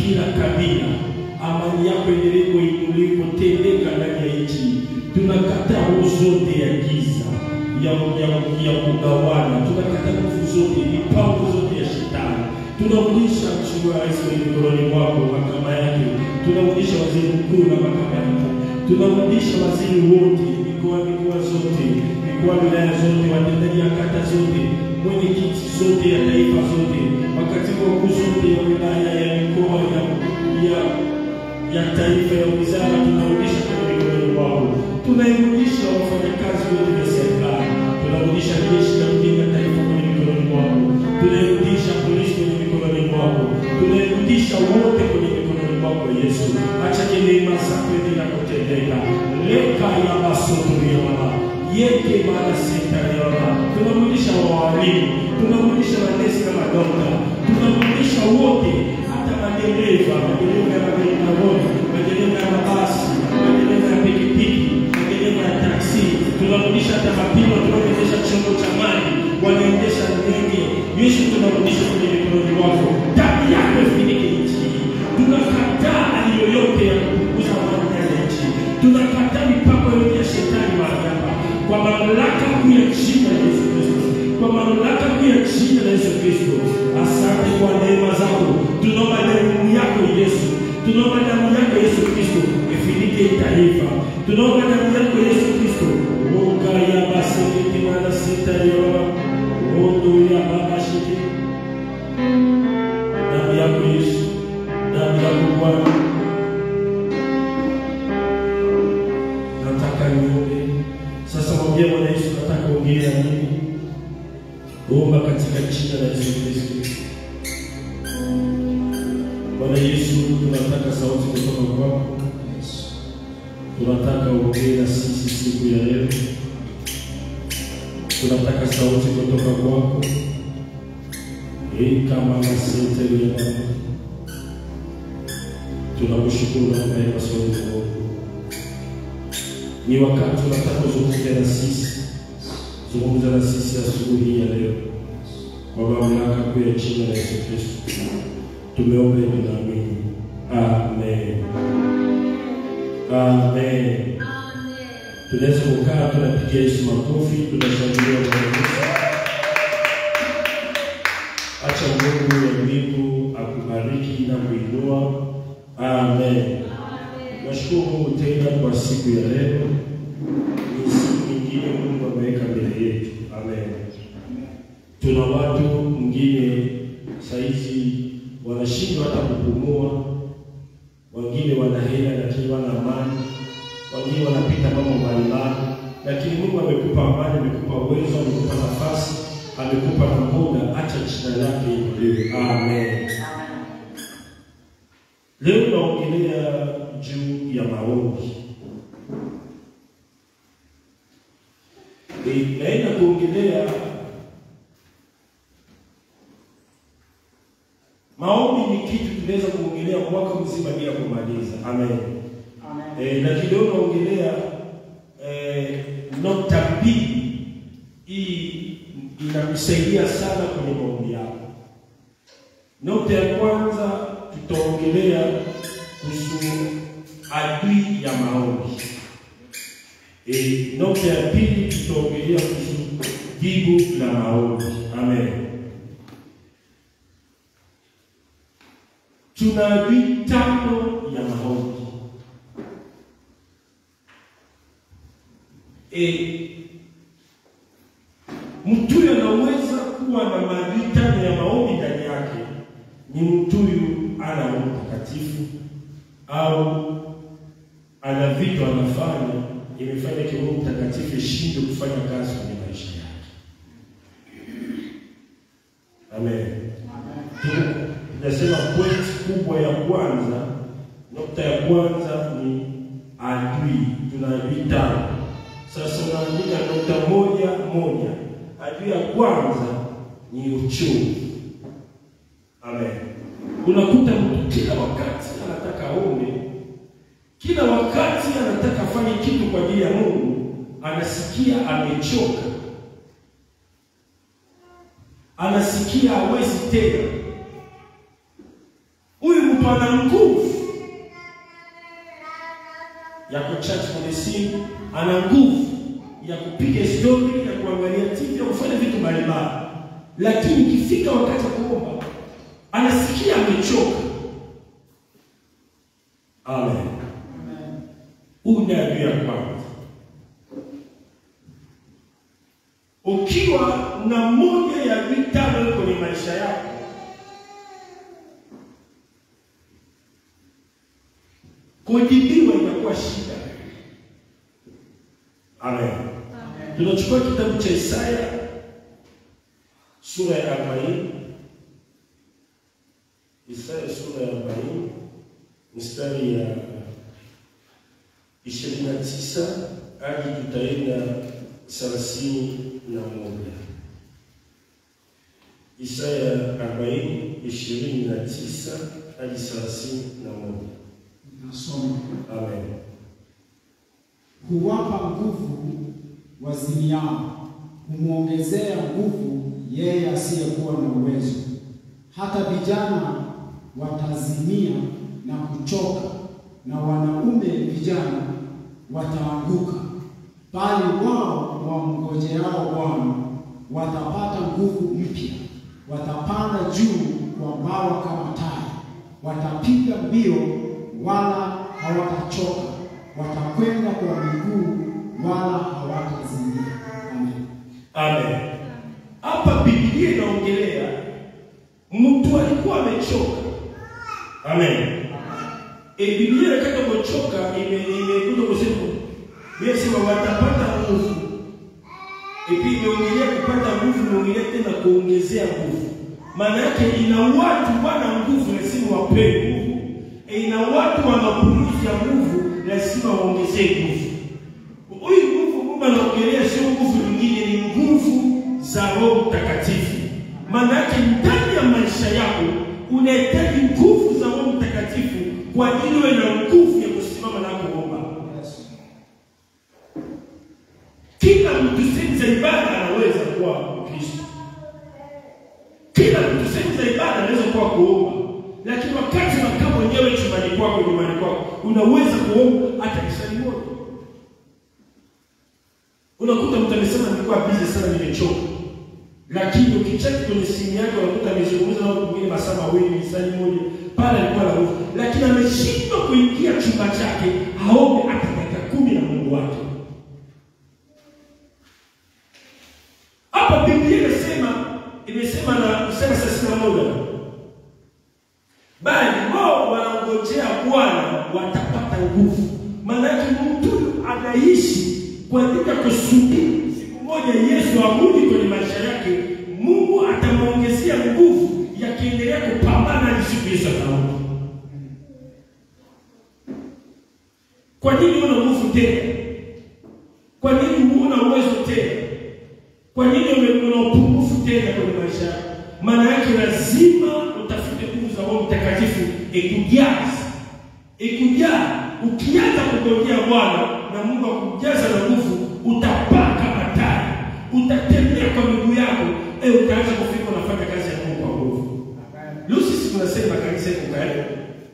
kila kabila. Amani yako endelee kuinuliwa kutendeka ndani ya nchi. Tunakataa nguvu zote ya giza ya, ya, ya kugawana. Tunakataa nguvu zote, mipango zote ya shetani. Tunarudisha mheshimiwa rais kwenye mikononi mwako, mahakama yake. Tunarudisha waziri mkuu na mahakama yake. Tunarudisha waziri wote, mikoa mikoa zote, mikoa wilaya zote, watendaji ya kata zote, mwenyekiti zote ya taifa zote, makatibu wakuu zote ya wilaya ya mikoa ya, ya ya taifa ya wizara tunarudisha kwenye mikononi mwako. Tunairudisha wafanyakazi wote vya serikali, tunarudisha jeshi la kujenga taifa kwenye mikononi mwako, tunairudisha polisi kwenye mikononi mwako, tunairudisha wote kwenye mikononi mwako Yesu. Acha neema zako endelea kutendeka. leka ya masoto ya mama yeke mara sita ya mama, tunarudisha wawalimu, tunarudisha manesi na madokta, tunarudisha wote hata madereva, madereva ya magari madogo, madereva ya mabasi, madereva ya pikipiki, madereva ya taksi, tunarudisha hata mapima tunaoendesha chombo cha maji, wanaendesha ndege. Yesu, tunarudisha kwenye mikononi mwako, damu yako ifinike nchi hii. Tunakataa hali yoyote ya kupunguza amani ndani ya nchi, tunakataa mipango yote ya shetani mahali hapa, kwa mamlaka kuu ya jina la Yesu Kristo, kwa mamlaka kuu ya jina la Yesu Kristo. Asante kwa neema zako, tunaomba damu yako Yesu, tunaomba damu yako Yesu Kristo ifinike taifa, tunaomba damu yako Yesu Kristo oga ya basekete mana sita yoa ondo ya baba shike damu yako Yesu, damu yako Bwana, nataka niombe sasa. Mwambie Bwana Yesu, nataka ongea na mimi, omba katika jina la Yesu Kristo. Bwana Yesu, tunataka sauti kutoka kwako, tunataka uongee na sisi siku ya leo, tunataka sauti kutoka kwako hii kama masete ya Baba. Tunakushukuru na neema zote Mungu. Ni wakati tunataka uzungumze na sisi, zungumza na sisi asubuhi hii ya leo, kwa mamlaka kuu ya jina la Yesu Kristo tumeomba hivi na amini. Amen. Amen. Tunaweza kukaa, tunapigia Yesu makofi, tunashangilia Bwana Yesu. Acha Mungu wa mbingu akubariki na kuinua. Amen. Nashukuru Mungu tena kwa siku ya leo. Ni siku nyingine Mungu ameweka mbele yetu. Amen. Tuna watu mwingine saizi wanashindwa hata kupumua, wengine wana hela lakini wana amani, wengine wanapita mambo mbalimbali, lakini Mungu amekupa amani, amekupa uwezo, amekupa nafasi, amekupa na muda. Acha jina lake inuliwe. Amen. Leo naongelea juu ya maombi. E, naenda kuongelea maombi. Ni kitu tunaweza kuongelea mwaka mzima bila kumaliza. Amen. E, na kidogo naongelea e, nukta mbili. Hii inakusaidia sana kwenye maombi yako. Nukta ya kwanza tutaongelea kuhusu adui ya maombi. E, nukta ya pili tutaongelea kuhusu jibu la maombi. Amen. Tuna adui tano ya maombi. E, mtu anaweza kuwa na maadui tano ya maombi ndani yake. Ni mtu huyu ana Roho Mtakatifu au ana vitu anafanya imefanya Roho Mtakatifu ishindwe kufanya kazi kwenye maisha yake. Amen. Tunasema point kubwa ya kwanza, nukta ya kwanza ni adui. Tuna adui tano. Sasa unaandika nukta moja moja. Adui ya kwanza ni uchovu. Amen. Unakuta mtu kila wakati anataka aombe, kila wakati anataka afanye kitu kwa ajili ya Mungu, anasikia amechoka, anasikia hawezi tena. Huyu mtu ana nguvu ya kuchat kwenye simu, ana nguvu ya kupiga stori, ya kuangalia TV, ya kufanya vitu mbalimbali, lakini ikifika wakati wa kuomba anasikia amechoka. Amen. Huyu ni adui ya kwanza. Ukiwa na moja ya adui tano kwenye maisha yako, kujibiwa inakuwa shida. Amen. Tunachukua kitabu cha Isaya sura ya 40. Isaya sura ya 40 mstari ya 29 hadi tutaenda thelathini na moja. Isaya 40 29 hadi thelathini na moja. Nasoma. Amen. Huwapa nguvu wazimiao, humwongezea nguvu yeye asiyekuwa na uwezo. Hata vijana watazimia na kuchoka, na wanaume vijana wataanguka, bali wao wamngojeao Bwana watapata nguvu mpya, watapanda juu kwa mbawa kama tai, watapiga mbio wala hawatachoka, watakwenda kwa miguu wala hawatazimia. Amen. Amen. Hapa Biblia inaongelea mtu alikuwa amechoka. Amen. E, Biblia inataka kuchoka ime imekuja kusema Biblia sema watapata nguvu. E, pia imeongelea kupata nguvu, imeongelea tena kuongezea nguvu. Maana yake ina watu wana nguvu lazima wapewe nguvu. E, ina watu wana mapungufu ya nguvu lazima waongezee nguvu. Huyu nguvu Mungu anaongelea sio nguvu nyingine, ni nguvu za Roho Mtakatifu. Maana yake ndani ya maisha yako unahitaji nguvu za Roho Mtakatifu kwa ajili uwe na nguvu ya kusimama na kuomba. Kila mtu sehemu za ibada anaweza kuwa Mkristo, kila mtu sehemu za ibada anaweza kuwa kuomba, lakini wakati unakaa mwenyewe chumbani kwako, nyumbani kwako, unaweza kuomba hata kisali moja. Unakuta mtu amesema nilikuwa busy sana, nimechoka, lakini ukicheki kwenye simu yake unakuta amezungumza na watu wengine masaa mawili, saa moja, pale alikuwa na nguvu, lakini ameshindwa kuingia chumba chake aombe hata dakika kumi na Mungu wake. Hapa Biblia inasema imesema na sema thelathini na moja bali wao wanangojea Bwana watapata nguvu. Maana yake mtu huyu anaishi kwa ajili ya kusubiri siku moja Yesu arudi kwenye maisha yake, Mungu atamwongezea nguvu yakiendelea kupambana hadi siku Yesu atarudi. Kwa nini una nguvu tena? Kwa nini huna uwezo tena? Kwa nini ume- una upungufu tena kwenye maisha yako? Maana yake lazima utafute nguvu za Roho Mtakatifu ikujaze, ikujaa. Ukianza kungojea Bwana na Mungu akujaza na nguvu, utapaa kama tai, utatembea kwa miguu yako, eh, utaanza kufika unafanya kazi ya Mungu kwa nguvu. Leo sisi tunasema kanisa iko karibu.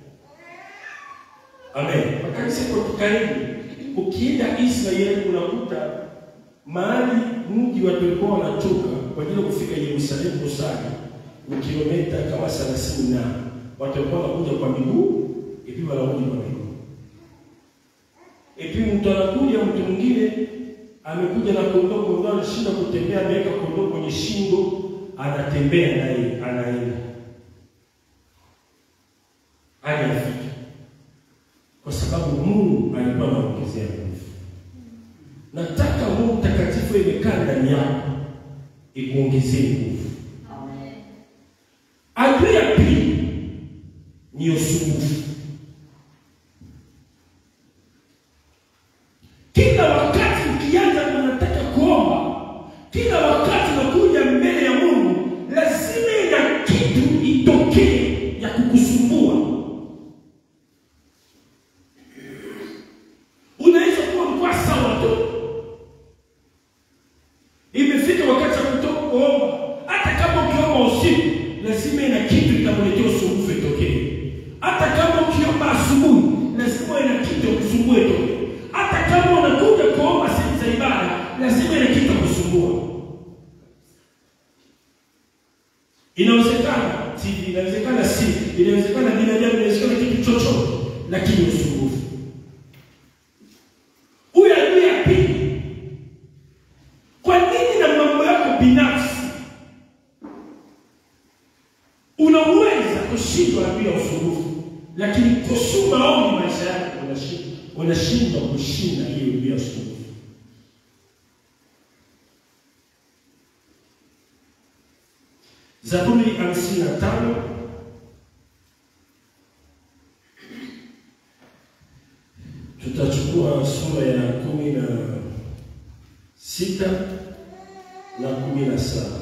Amen. Makanisa iko karibu. Ukienda Israeli unakuta mahali mji watu walikuwa wanatoka kwa ajili ya kufika Yerusalemu kusali ni kilomita kama 30 na watu walikuwa wanakuja kwa miguu, ipi wanarudi kwa miguu. Ipi mtu anakuja, mtu mwingine amekuja na kondoo, kondoo anashinda kutembea, ameweka kondoo kwenye shingo, anatembea naye, anaenda hadi afike, kwa sababu Mungu alikuwa anaongezea nguvu. Nataka Mungu Mtakatifu imekaa ndani yako ikuongezee nguvu. Adui ya pili ni usumbufu. Kila wakati ukianza unataka kuomba, kila wakati unakuja mbele ya Mungu, lazima ina kitu itokee ya kukusumbua. Unaweza kuwa mkwa sawa tu, imefika wakati wa kutoka kuomba, hata kama ukiomba usiku, lazima ina kitu itakuletea usumbufu itokee. Hata kama ukiomba asubuhi, lazima uwe na kitu kusumbue tu. Hata kama unakuja kuomba sehemu za ibada, lazima ina kitu kusumbua. Inawezekana TV, inawezekana si, inawezekana binadamu, inawezekana kitu chochote, lakini usumbufu. Huyu adui ya pili, kwa nini na mambo yako binafsi unaweza kushindwa bila usumbufu, lakini kuhusu maombi maisha yako unashindwa unashindwa kushinda hiyo bila usumbufu. Zaburi hamsini na tano tutachukua sura ya kumi na sita na kumi na saba.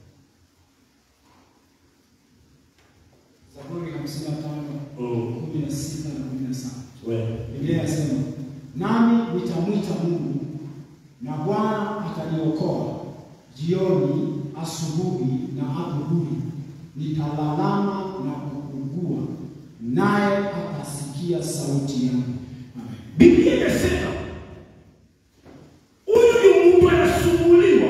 Zaburi hamsini na tano Mm. kumi na sita na kumi na saba. Wewe. Biblia inasema nami nitamwita Mungu na Bwana ataniokoa. Jioni, asubuhi na adhuhuri nitalalama na kuugua, naye atasikia sauti yangu. Amen. Biblia inasema huyu ni mtu anasumbuliwa,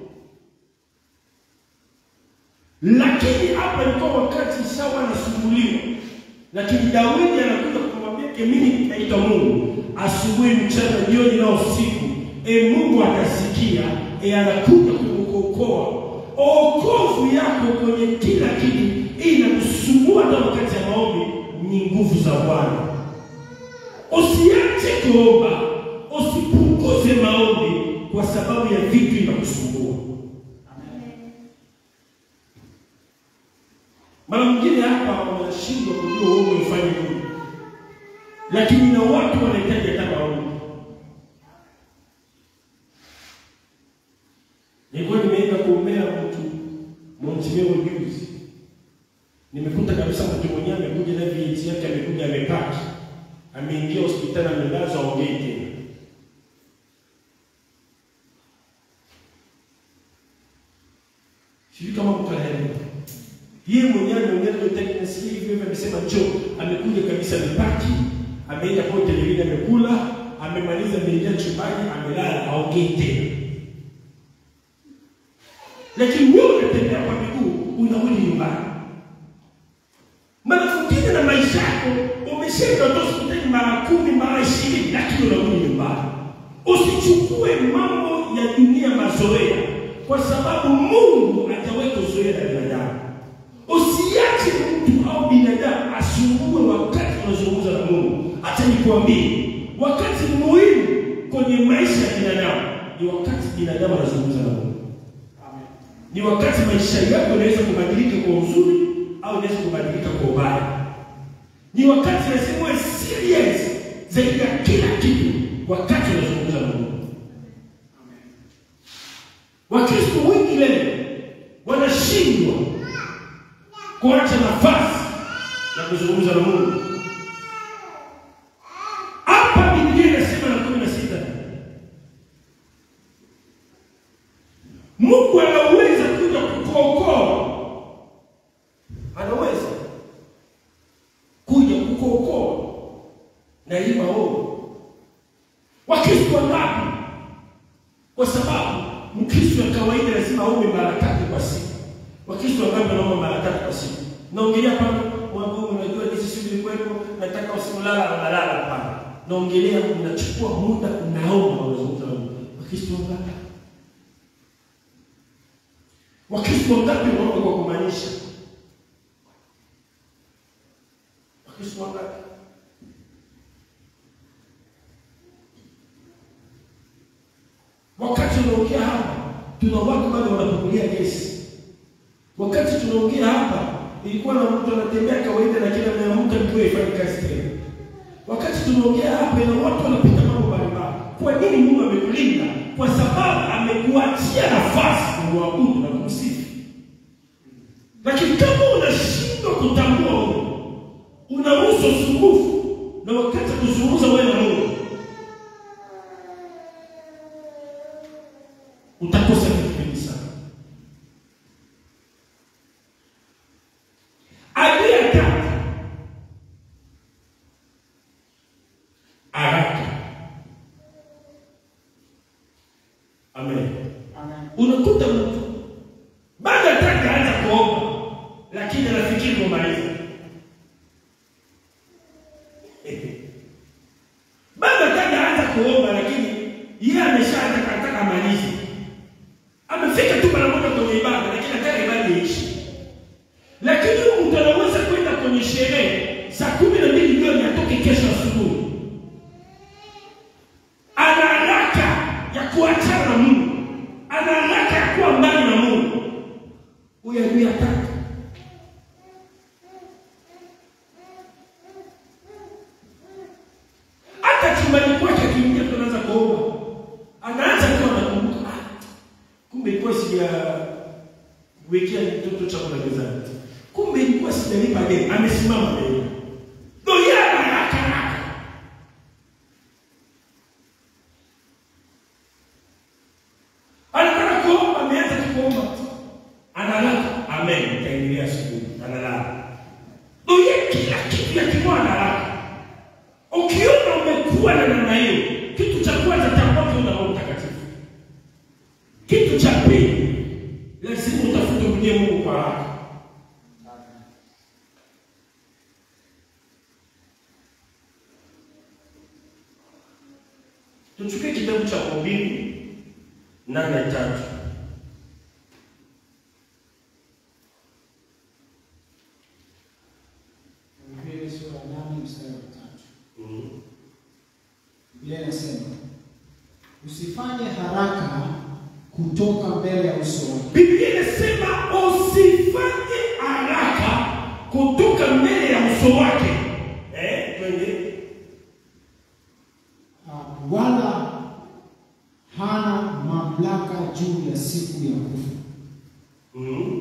lakini hapa ilikuwa wakati sawa anasumbuliwa, lakini Daudi anakuja kumwambia ke, mimi nitaita Mungu asubuhi, mchana, jioni na usiku, e Mungu atasikia, e anakuja kukuokoa. Okovu yako kwenye kila kitu inakusumbua, hata wakati ya maombi, ni nguvu za Bwana. Usiache kuomba, usipunguze maombi kwa sababu ya vitu inakusumbua. Mara mwingine hapa wanashindwa kujua wewe umefanya nini, lakini na watu wanahitaji hata maombi. Nilikuwa nimeenda kuombea mtu Montemero juzi, nimekuta kabisa mtu mwenyewe amekuja na VAT yake, amekuja amepaki ameingia hospitali amelazwa, aongei tena. Sijui kama mtu anaelewa. Yeye mwenyewe ameongea ndio tena nasikia hivyo hivyo, amesema njoo, amekuja kabisa, amepaki, ameenda kwa televisheni, amekula, amemaliza, ameingia chumbani, amelala, aongei tena. Lakini wewe unatembea kwa miguu, unarudi nyumbani mara mwingine na maisha yako umeshinda tu hospitali mara kumi mara ishirini, lakini unarudi nyumbani. Usichukue mambo ya dunia mazoea, kwa sababu Mungu hajaweka zoea la binadamu. Usiache mtu au binadamu asumbue wakati unazungumza na Mungu. Hata nikwambie, wakati muhimu kwenye maisha ya binadamu ni wakati binadamu anazungumza na Mungu ni wakati maisha yako yanaweza kubadilika kwa uzuri au inaweza kubadilika kwa ubaya. Ni wakati lazima uwe serious zaidi ya kila kitu wakati unazungumza na Mungu. Wakristo wengi leo wanashindwa kuacha nafasi ya kuzungumza na Mungu. Hapa Biblia inasema na kumi na sita Mungu anaweza kuja kukuokoa, anaweza kuja kukuokoa na hii maovu. Wakristo wangapi? Kwa sababu Mkristo wa kawaida lazima aombe mara tatu kwa siku. Wakristo wangapi wanaomba mara tatu kwa siku? Naongelea pale mwambie, unajua jinsi shughuli kwenu, nataka usimlala unalala. Hapana, naongelea unachukua muda, unaomba, unazungumza na Mungu. Wakristo wangapi? Wakristo wangapi wanaomba kwa kumaanisha? Wakristo wangapi? Wakati tunaongea hapa, tuna watu bado wanapukulia gesi. Wakati tunaongea hapa, ilikuwa na mtu anatembea kawaida, lakini ameamka ndio ifanye kazi tena. Wakati tunaongea hapa, ina watu wanapita mambo mbalimbali. Kwa nini Mungu amekulinda? Kwa sababu amekuachia nafasi kumwabudu na kumsifu. Lakini kama unashindwa kutambua Mungu, unaruhusu usumbufu na wakati kuzungumza wewe na Mungu, utakosa vitu vingi sana. Adui ya tatu kwenye ibada, lakini nataka ibada iishi. Lakini huyu mtu anaweza kwenda kwenye sherehe saa kumi na mbili jioni atoke kesho asubuhi, ana haraka ya kuachana na Mungu, ana haraka ya kuwa mbali na Mungu. Huyu adui hataki. Hata chumbani kwake akiingia, tu anaanza kuomba, anaanza kuwa anakumbuka, ah, kumbe ilikuwa sija wekea mtoto chakula mezani, kumbe ilikuwa sijalipa deni. Amesimama mbele ndio yeye ana haraka haraka. Anataka kuomba, ameanza tu kuomba, analala. Amen, itaendelea asubuhi, analala. Ndio yeye kila kitu yakimwa analala. Ukiona umekuwa na namna hiyo, kitu cha kwanza tambua una Roho Mtakatifu. Kitu cha pili, lazima utafute mwenye Mungu kwa haraka. Tuchukue kitabu cha Mhubiri nane tatu. Mhubiri sura ya nane mstari wa tatu. Mm. Biblia inasema usifanye haraka kutoka mbele ya uso wake, Biblia inasema usifanye haraka kutoka mbele ya uso wake. Eh, twende. ah, wala hana mamlaka juu ya siku ya kufa. Mm.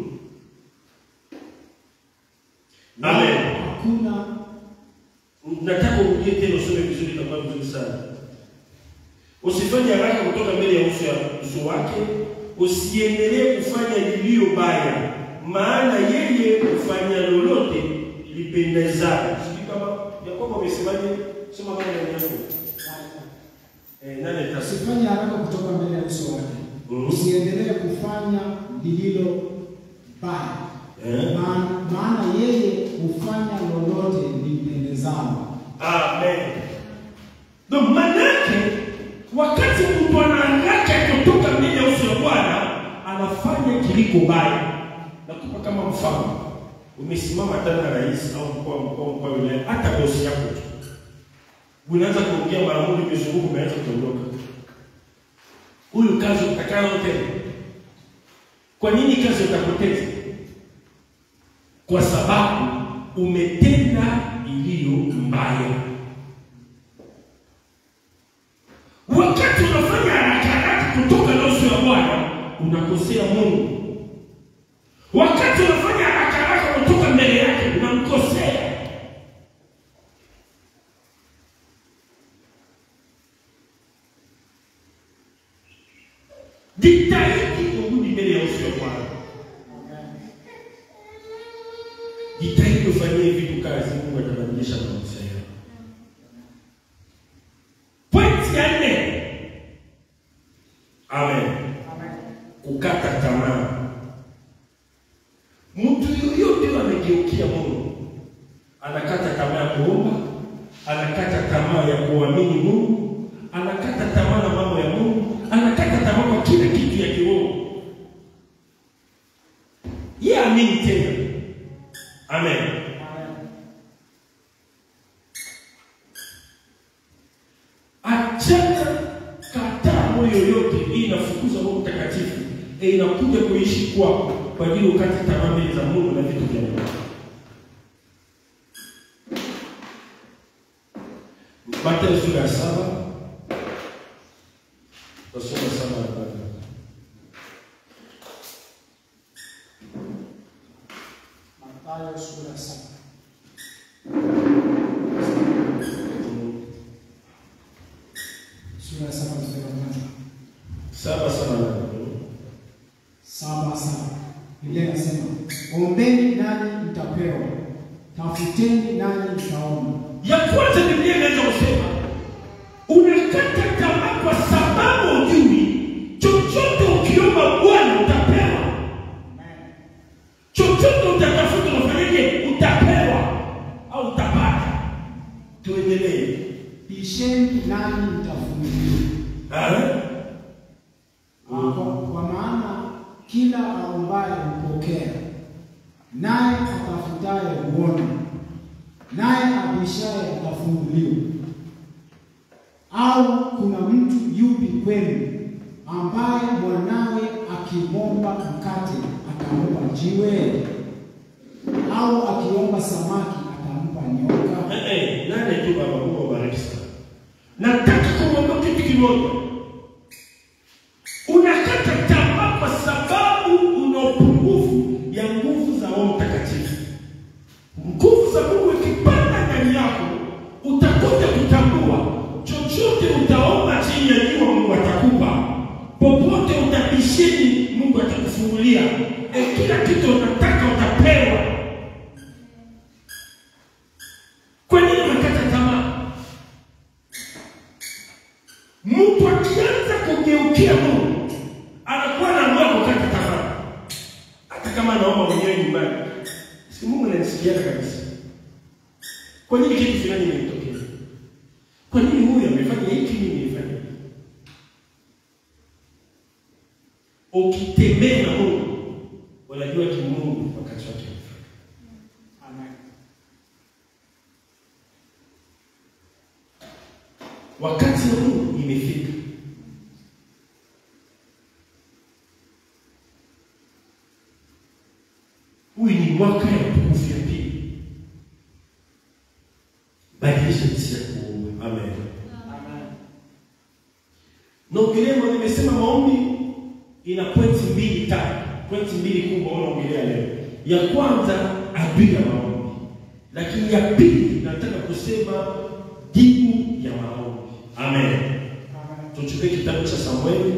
Wala Amen. Hakuna Nataka urudie tena usome vizuri, itakuwa vizuri sana. Usifanye haraka kutoka mbele ya uso ya uso wake, usiendelee kufanya lililo baya, maana yeye hufanya lolote lipendezayo. Sijui kama Yakobo amesemaje? Soma kama ndani yako. Eh, nane tatu. usifanye haraka kutoka mbele ya uso wake, Mhm. usiendelee kufanya lililo baya, Eh. maana maana yeye hufanya lolote limpendezalo. Amen. Ndio manake wakati mtu ana haraka ya kutoka mbele ya uso wa Bwana anafanya kiliko baya. Nakupa kama mfano, umesimama tena na rais au mkuu wa mkoa, mkuu wa wilaya, hata bosi yako tu, unaanza kuongea mara moja, umezunguka, umeanza kuondoka. Huyu kazi utakao tena. Kwa nini kazi utapoteza? Kwa sababu umetenda iliyo mbaya. Wakati unafanya haraka haraka kutoka na uso wa Bwana, unakosea Mungu. Wakati unafanya haraka haraka kutoka mbele yake, unamkosea. Jitahidi urudi mbele ya uso wa Bwana. Jitahidi ufanyie vitu kazi, Mungu atabadilisha maisha yako. Pointi ya nne. Amen. Kukata tamaa. Mtu yoyote amegeukia Mungu, anakata tamaa ya kuomba, anakata tamaa ya kuamini Mungu, anakata tamaa na mambo ya Mungu, anakata tamaa kwa kila kitu ya kiroho. Yeye amini tena. Amen. Achana, kataa moyo yoyote. Hii inafukuza Roho Mtakatifu, e, inakuja kuishi kwako kwa ajili ukate tamaa mbele za Mungu na vitu vya Mungu. Mathayo sura ya saba tasoma saba na nane. Mathayo sura ya saba sura ya saba mstari wa kwanza Saba saba na nane. saba saba Biblia inasema ombeni nanyi mtapewa, tafuteni nanyi mtaona. ya kwanza Biblia inaweza kusema unakata tamaa kwa sababu ujui chochote ukiomba Bwana utapewa, chochote utatafuta unafanyaje? Utapewa au utapata. Tuendelee. Bisheni nanyi mtafunguliwa. Ah, Ah, Kwa, kwa maana kila naye atafutaye huona, naye abishaye atafunguliwa. Au kuna mtu yupi kwenu ambaye mwanawe akimwomba mkate atampa jiwe? Au akiomba samaki atampa nyoka? Eh, eh, nane tu baba, Mungu awabariki sana. Nataka kumwambia kitu kimoja. Unakata tamaa kwa sababu una upungufu ya nguvu za Roho Mtakatifu. Nguvu za Mungu ikipanda ndani yako, utakuja kutambua chochote utaomba chini ya jua, Mungu atakupa. Popote utabishini, Mungu atakufungulia. E, kila kitu unataka utapewa. Kwa nini unakata tamaa? Mtu akianza kugeukia Mungu anakuwa anaamua kukata tamaa, hata kama anaomba mwenyewe nyumbani. Si Mungu ananisikiaga kabisa. Kwa nini kitu fulani imetokea? Kwa nini huyu amefanya hiki, mimi nimefanya hiki? Ukitembea na Mungu unajua kimungu wakati wake umefika. Amen. wakati wa Mungu imefika. Huyu ni mwaka ya utukufu ya pili. Badilisha jinsi ya kuomba. Amen. Amen. Naongelea maombi, nimesema maombi ina pointi mbili tatu, pointi mbili kubwa unaongelea leo. Ya kwanza adui ya maombi, lakini ya pili nataka kusema jibu ya maombi. Amen. Amen. Tuchukue kitabu cha Samueli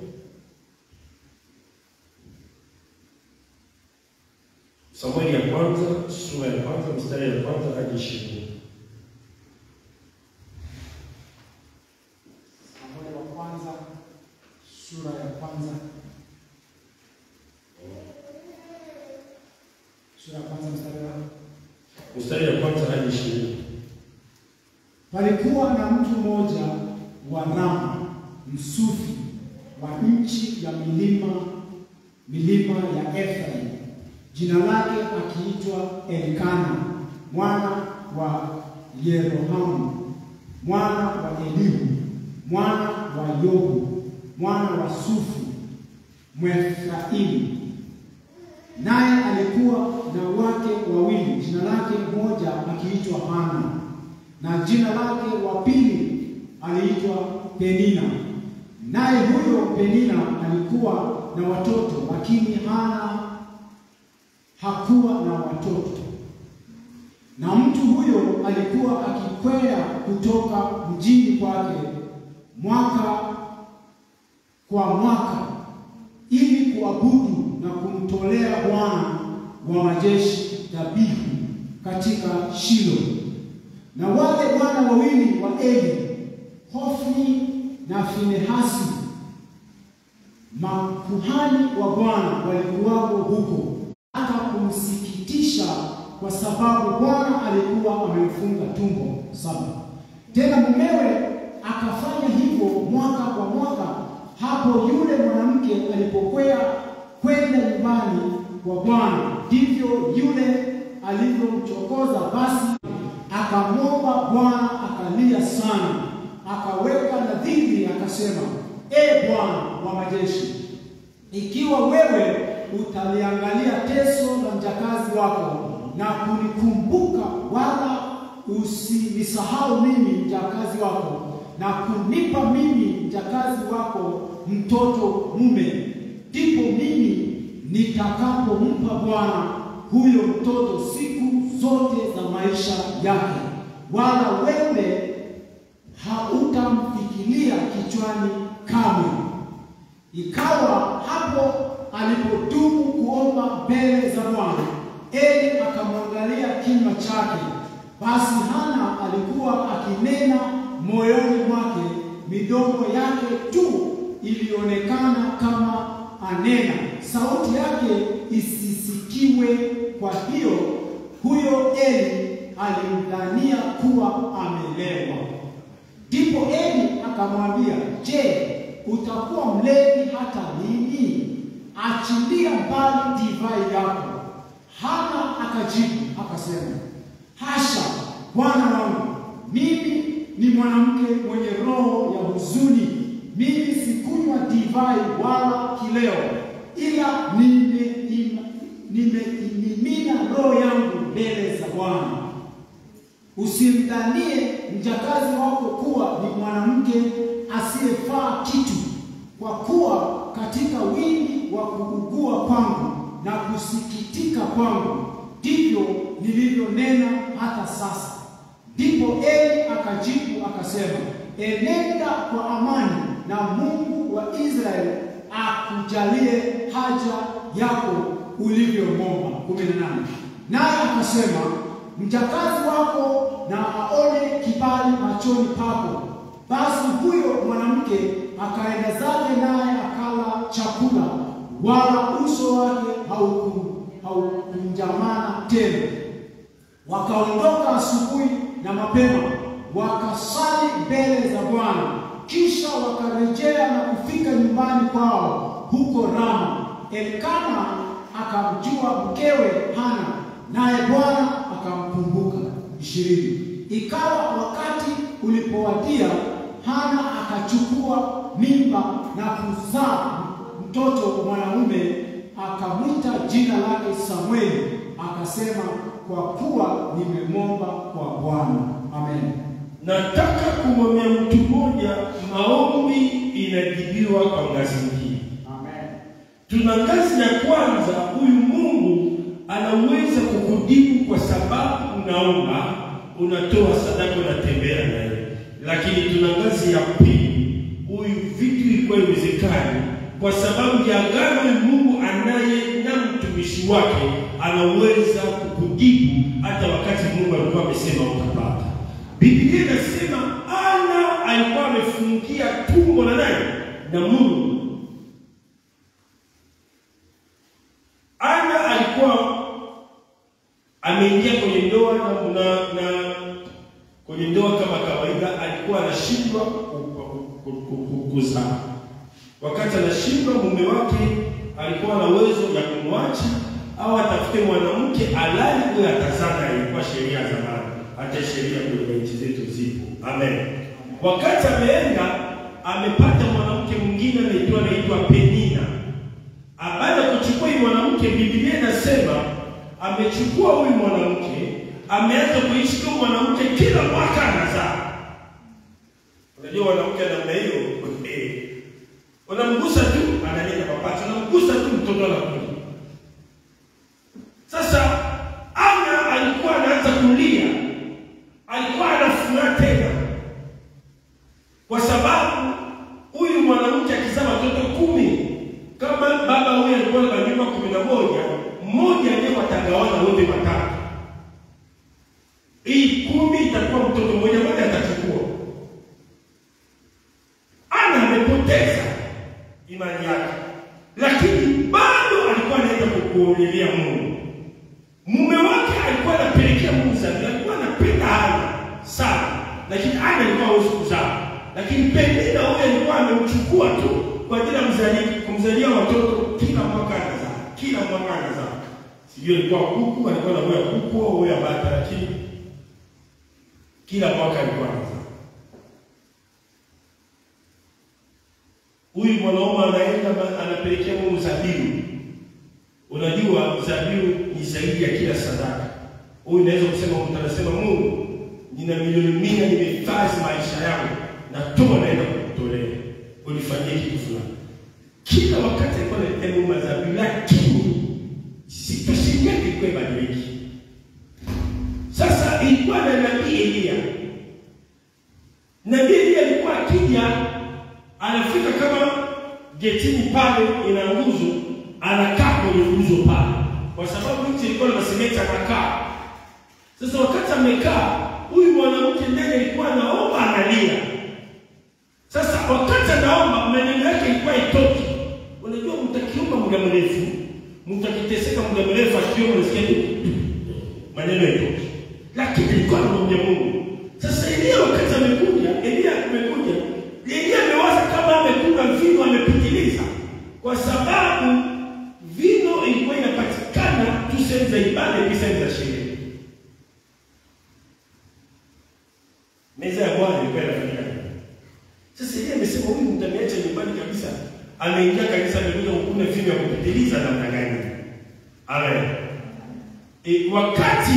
Samueli ya kwanza sura ya kwanza mstari ya kwanza hadi ishirini. Samueli wa kwanza sura ya kwanza sura ya kwanza mstari wa Mstari ya kwanza hadi ishirini. Palikuwa na mtu mmoja wa Rama msufi wa nchi ya milima milima ya Efraim, jina lake akiitwa Elikana mwana wa Yerohamu mwana wa Elihu mwana wa Yobu mwana wa Sufu Mwefraimu naye alikuwa na wake wawili, jina lake mmoja akiitwa Hana na jina lake wa pili aliitwa Penina. Naye huyo Penina alikuwa na watoto, lakini Hana hakuwa na watoto. Na mtu huyo alikuwa akikwea kutoka mjini kwake mwaka kwa mwaka ili kuabudu na kumtolea Bwana wa majeshi dhabihu katika Shilo. Na wale wana wawili wa Eli, Hofni na Finehasi, makuhani wa Bwana walikuwako huko, hata kumsikitisha, kwa sababu Bwana alikuwa amemfunga tumbo saba. Tena mumewe akafanya hivyo mwaka kwa mwaka, hapo yule mwanamke alipokwea kwenda nyumbani kwa Bwana, ndivyo yule alivyomchokoza. Basi akamwomba Bwana, akalia sana, akaweka nadhiri, akasema, E Bwana wa majeshi, ikiwa wewe utaliangalia teso la mjakazi wako na kunikumbuka, wala usinisahau mimi mjakazi wako, na kunipa mimi mjakazi wako mtoto mume, ndipo mimi nitakapompa Bwana huyo mtoto siku zote za maisha yake, wala wewe hautamfikiria kichwani kamwe. Ikawa hapo alipodumu kuomba mbele za Bwana, Eli akamwangalia kinywa chake. Basi Hana alikuwa akinena moyoni mwake, midomo yake tu ilionekana kama anena, sauti yake isisikiwe. Kwa hiyo huyo Eli alimdhania kuwa amelewa. Ndipo Eli akamwambia, je, utakuwa mlevi hata lini? Achilia mbali divai yako. Hana akajibu akasema, hasha, bwana wangu, mimi ni mwanamke mwenye roho ya huzuni. Mimi sikunywa divai wala kileo, ila nimeimimina nimeimimina roho yangu mbele za Bwana. Usimdhanie mjakazi wako kuwa ni mwanamke asiyefaa kitu, kwa kuwa katika wingi wa kuugua kwangu na kusikitika kwangu ndivyo nilivyonena hata sasa. Ndipo Eli akajibu akasema, enenda kwa amani, na Mungu wa Israeli akujalie haja yako ulivyomwomba. kumi na nane. Naye akasema mjakazi wako na aone kibali machoni pako. Basi huyo mwanamke akaenda zake, naye akala chakula, wala uso wake hauku- haukunjamana tena. Wakaondoka asubuhi na mapema, wakasali mbele za Bwana. Kisha wakarejea na kufika nyumbani kwao huko Rama. Elkana akamjua mkewe Hana, naye Bwana akamkumbuka. ishirini. Ikawa wakati ulipowadia, Hana akachukua mimba na kuzaa mtoto mwanaume, akamwita jina lake Samueli, akasema, kwa kuwa nimemwomba kwa Bwana. Amen. Nataka kumwambia mtu mmoja, maombi inajibiwa kwa ngazi nyingine. Amen. Tuna ngazi ya kwanza, huyu Mungu anaweza kukujibu kwa sababu unaomba, unatoa sadaka, unatembea naye. Lakini tuna ngazi ya pili, huyu vitu ilikuwa iwezekani kwa sababu ya agano Mungu anaye na mtumishi wake, anaweza kukujibu hata wakati Mungu alikuwa amesema utapata. Biblia inasema Ana alikuwa amefungia tumbo la nani? Na Mungu. Ana alikuwa ameingia kwenye ndoa na, na, na kwenye ndoa kama kawaida, alikuwa anashindwa ku- ku- ku- ku- ku- kuzaa. Wakati anashindwa, mume wake alikuwa na uwezo ya kumwacha au atafute mwanamke alali huyo atazaa. Ilikuwa sheria ya zamani, hata sheria kwenye nchi zetu zipo. Amen. Wakati ameenda amepata mwanamke mwingine anaitwa anaitwa Penina baada ya kuchukua huyu mwanamke, Biblia inasema amechukua huyu mwanamke, ameanza kuishi kama mwanamke, kila mwaka anazaa. Unajua mwanamke namna hiyo, eh, unamgusa tu analeta mapacha, unamgusa tu mtoto anakuja. Sasa Ana alikuwa anaanza kulia, alikuwa anafuraha tena, kwa sababu huyu mwanamke akizaa watoto kumi kama baba huyu alikuwa na majumba kumi na moja mmoja ndiye watagawana wote watatu. Hii kumi itakuwa mtoto mmoja mmoja atachukua. Ana amepoteza imani yake, lakini bado alikuwa anaenda kukuonelia Mungu. Mume wake alikuwa anapelekea Mungu zaidi, alikuwa anapenda Ana sana, lakini Ana alikuwa hawezi kuzaa, lakini Penina huyo alikuwa amemchukua tu kwa ajili ya mzali- kumzalia watoto, kila mwaka anazaa, kila mwaka anazaa. Sijui alikuwa kuku, alikuwa na moyo kuku au moyo bata, lakini kila mwaka alikuwa anazaa. Huyu mwanaume anaenda ma- anapelekea Mungu zabibu. Unajua zabibu ni zaidi ya kila sadaka. Huyu unaweza kusema mtu anasema Mungu, nina milioni mia nimehifadhi maisha yangu, natoa naenda kukutolea. Unifanyie kitu fulani. Kila wakati alikuwa analetea Mungu mazabibu, lakini situation yake ilikuwa ibadiliki. Sasa ilikuwa na nabii Elia. Nabii Elia alikuwa akija anafika kama getini pale ina nguzo, anakaa kwenye nguzo pale, kwa sababu nchi ilikuwa na masemeti, anakaa. Sasa wakati amekaa, huyu mwanamke ndani alikuwa anaomba, analia. Sasa wakati anaomba, maneno yake ilikuwa itoki. Unajua, mtakiomba muda mrefu, mtakiteseka muda mrefu, akiomba unasikia tu maneno yatoki, lakini alikuwa anamwambia Mungu. Sasa Elia wakati amekuja, Elia amekuja, Elia amewaza kama amekunywa vino amepitiliza, kwa sababu vino ilikuwa inapatikana tu sehemu za sehemu za sherehe. Meza ya Bwana ilikuwa inafanyika. Sasa yeye amesema huyu mtaniacha nyumbani kabisa. Ameingia kanisa amekuja kukuna vitu ya kupitiliza namna gani? Amen. E, wakati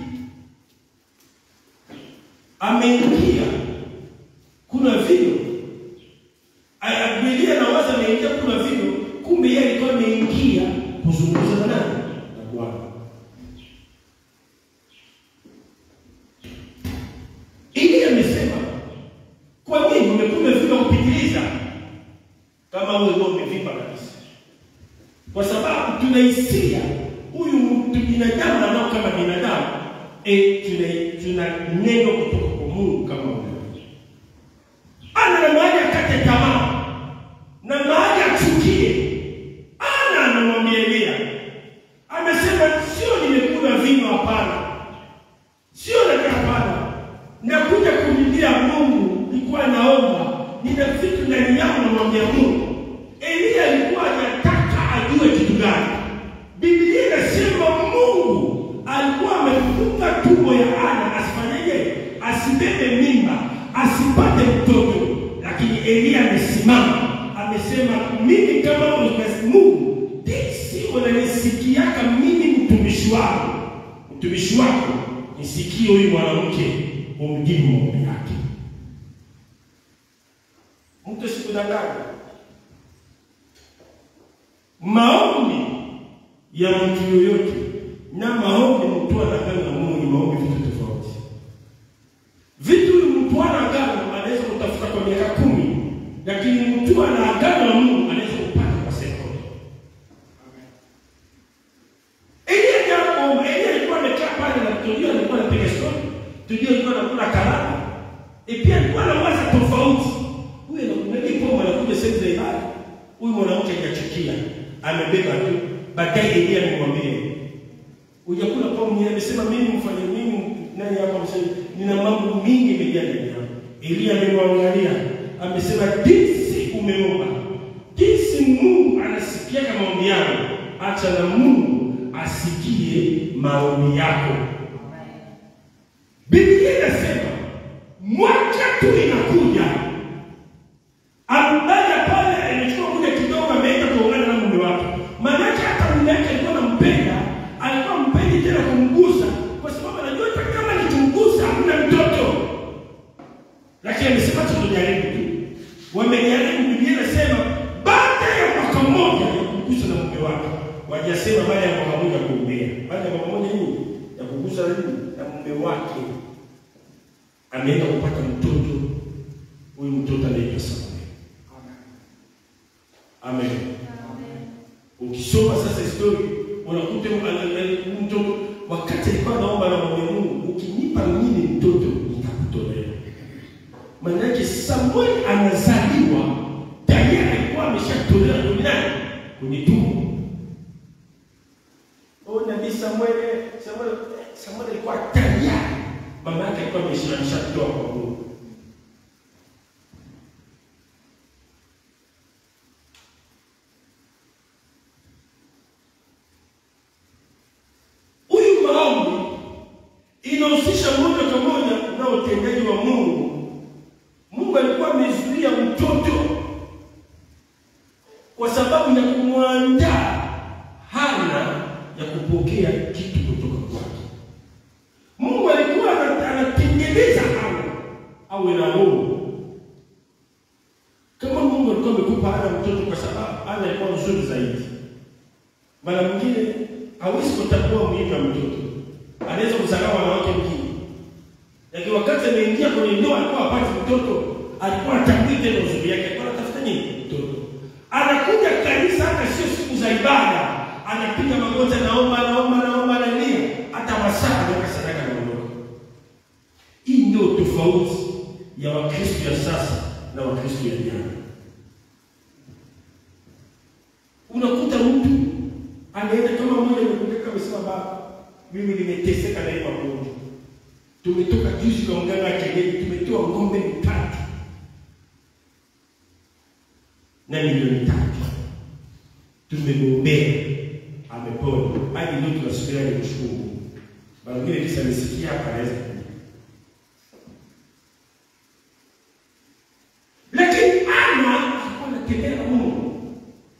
ameingia kuna vile Biblia na waza ameingia kuna vile, kumbe yeye alikuwa ameingia kuzungumza na nani? Na Bwana. Ili amesema kwa nini umekuwa vile kupitiliza kama wewe ndio umevimba kabisa, kwa sababu tunahisia huyu mtu binadamu anao kama binadamu e, tuna tuna neno kutoka kwa Mungu kama unabii. Ana na mahali akate tamaa na mahali achukie. Ana anamwambia Elia, amesema sio nimekula vino, hapana, sio nataka, hapana, nakuja kumlilia Mungu, nilikuwa naomba, nina vitu ndani yangu, namwambia Mungu. Elia alikuwa anataka ajue kitu gani? Biblia inasema Mungu alikuwa amefunga tumbo ya Ana asifanyeje? Asibebe mimba, asipate mtoto. Lakini Elia amesimama, amesema mimi kama Mungu, jinsi unanisikiaka mimi mtumishi wako, mtumishi wako, nisikie huyu mwanamke, umjibu maombi yake. Mtu sikudanganya, maombi ya mtu yoyote na maombi mtu anagana na Mungu ni maombi vitu tofauti. Vitu mtu anagana anaweza kutafuta kwa miaka kumi, lakini mtu anaagana na Mungu anaweza kupata kwa sekunde. Elia jambo, Elia alikuwa amekaa pale na Tudio alikuwa anapiga stori, Tudio alikuwa anakula karanga, e pia alikuwa anawaza tofauti. Huyu anakuja pombe anakuja sehemu za ibada, huyu mwanamke hajachukia, amebeba tu. Baadaye Elia amemwambia Ujakula pombe ni amesema mimi mfanye mimi nani hapa msema nina mambo mingi imejaa ndani yangu. Elia amemwangalia amesema jinsi umeomba. Jinsi Mungu anasikia kama maombi yako. Acha na Mungu asikie maombi yako. Biblia inasema mwaka tu inakuja. Ambaye pale amechukua muda kidogo ameenda kuungana na mume wake. Maana hata mume wake alikuwa anampenda alikuwa mpendi tena kumgusa kwa sababu anajua hata kama nikimgusa hamna mtoto, lakini amesema tutajaribu tu. Wamejaribu, Biblia inasema baada ya mwaka mmoja ya kumgusa na mume wake, wajasema baada ya mwaka mmoja kuombea, baada ya mwaka mmoja nini ya kugusa nini na mume wake, ameenda kupata mtoto. Huyu mtoto anaitwa Samuel. Amen. Ukisoma sasa historia unakuta mtoto wakati alikuwa naomba na mwambia Mungu, ukinipa mimi mtoto nitakutolea. Maana yake Samuel anazaliwa tayari alikuwa ameshatolewa duniani kwenye tumbo. Oh, nabii Samuel, Samuel, Samuel alikuwa tayari mama yake alikuwa ameshatoa kwa Mungu. inahusisha moja kwa moja na utendaji wa Mungu. Mungu alikuwa amezuia mtoto kwa sababu ya kumwandaa Hana ya kupokea kitu kutoka kwake. Mungu alikuwa anatengeneza Hana awe na roho. Kama Mungu alikuwa amekupa Hana mtoto kwa sababu Hana alikuwa mzuri zaidi, mara mwingine hawezi kutambua umuhimu wa mtoto anaweza kuzaliwa wanawake wengine, lakini wakati ameingia kwenye ndoa alikuwa apate mtoto, alikuwa atambui tena uzuri yake, alikuwa anatafuta nini? Mtoto. Anakuja kanisa, hata sio siku za ibada, anapiga magoti, naomba naomba naomba, analia, hata masaa anaweka sadaka na ondoka. Hii ndio tofauti ya Wakristo ya sasa na Wakristo ya jana. Unakuta mtu anaenda kama mmoja amekuja amesema baba mimi nimeteseka na hii magonjwa. Tumetoka juzi kwa mganga wa kienyeji, tumetoa ng'ombe mitatu na milioni tatu, tumegombea, amepona hadi leo tunasubiria ni kushukuru Mungu. Mwingine kisa amesikia hapa anaweza kuja. Lakini Ana alikuwa anatembea na Mungu.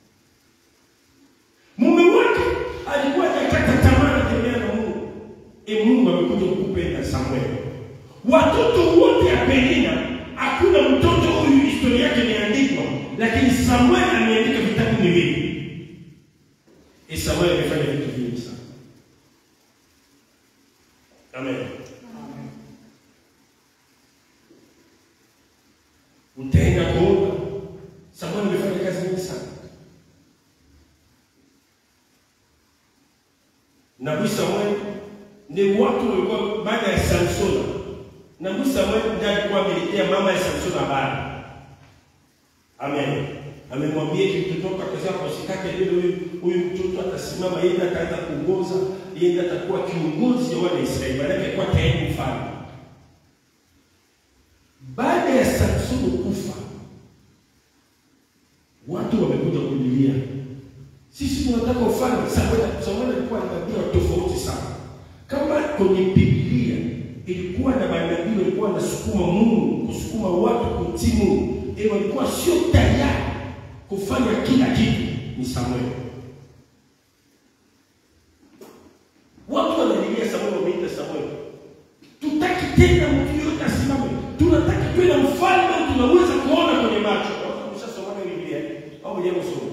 Mume wake alikuwa hajakata tamaa anatembea na Mungu. E, Mungu amekuja kukupenda Samuel. Watoto wote ya Penina, hakuna mtoto huyu historia yake imeandikwa, lakini Samuel ameandika vitabu viwili. E, Samuel amefanya vitu vingi sana. Amen. Utaenda kuomba. Samuel amefanya kazi nyingi sana. Nabii Samuel ni watu walikuwa baada ya Samsoni. Nabii Samuel ndiye alikuwa ameletea mama ya Samsoni habari. Amen. Amemwambia kitotoka kazi yako usikate vile huyu huyu mtoto atasimama yeye ataanza kuongoza, yeye atakuwa kiongozi wa wana Israeli, baada ya kuwa tayari mfalme. Baada ya Samsoni kufa, watu wamekuja kulilia, sisi tunataka ufalme. Samuel Samuel alikuwa na tabia tofauti sana. Kama kwenye Biblia ilikuwa na manabii walikuwa wanasukuma Mungu, kusukuma watu kutii Mungu, eh, walikuwa sio tayari kufanya kila kitu, ni Samuel. Watu wanalilia Samuel, wameita Samuel, tutaki tena mtu yote asimame, tunataka tuwe na mfalme tunaweza kuona kwenye macho. Watu wameshasoma Biblia au hujasoma?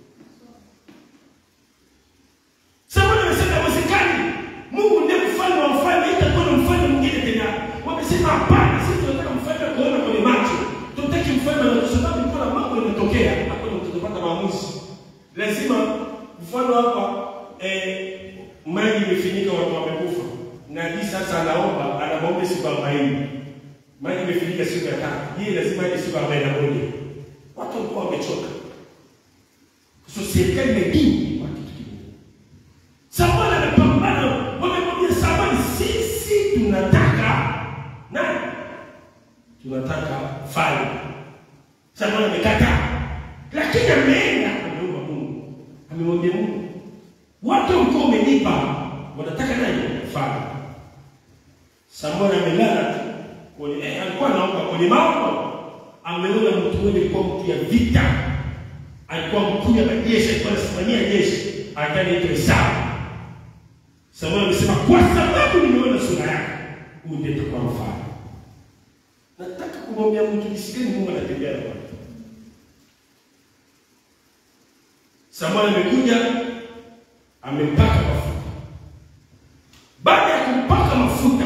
Samuel amesema haiwezekani. Mungu ndiye mfalme wa mfalme, itakuwa na mfalme mwingine tena. Wamesema hapana, sisi tunataka mfalme kuona kwenye macho. Tutaki mfalme na kwa sababu kuna mambo yanatokea, hakuna mtu atapata maamuzi. Lazima mfano hapa eh, maji imefinika, watu wamekufa. Nabii sasa anaomba, anaomba siku arobaini. Maji imefinika siku ya tatu. Yeye lazima aje siku arobaini na moja. Watu walikuwa wamechoka. So serikali imedini kwa kitu kingine. Samuel amepambana, wamemwambia Samuel, sisi tunataka nani? Tunataka falme. Samuel amekataa, lakini ameenda ameomba Mungu, amemwambia Mungu, watu mkuu umenipa, wanataka nani? Falme. Samuel amelala tu kwenye, eh, alikuwa anaomba kwenye maono, ameona mtu mmoja alikuwa mtu ya vita, alikuwa mkuu ya majeshi, alikuwa anasimamia jeshi, akaitwa Esau. Samuel amesema kwa sababu nimeona sura yake, huyu ndiye atakuwa mfalme. Nataka kumwambia mtu jinsi gani Mungu anatembea na watu. Samuel amekuja amempaka mafuta. Baada ya kumpaka mafuta,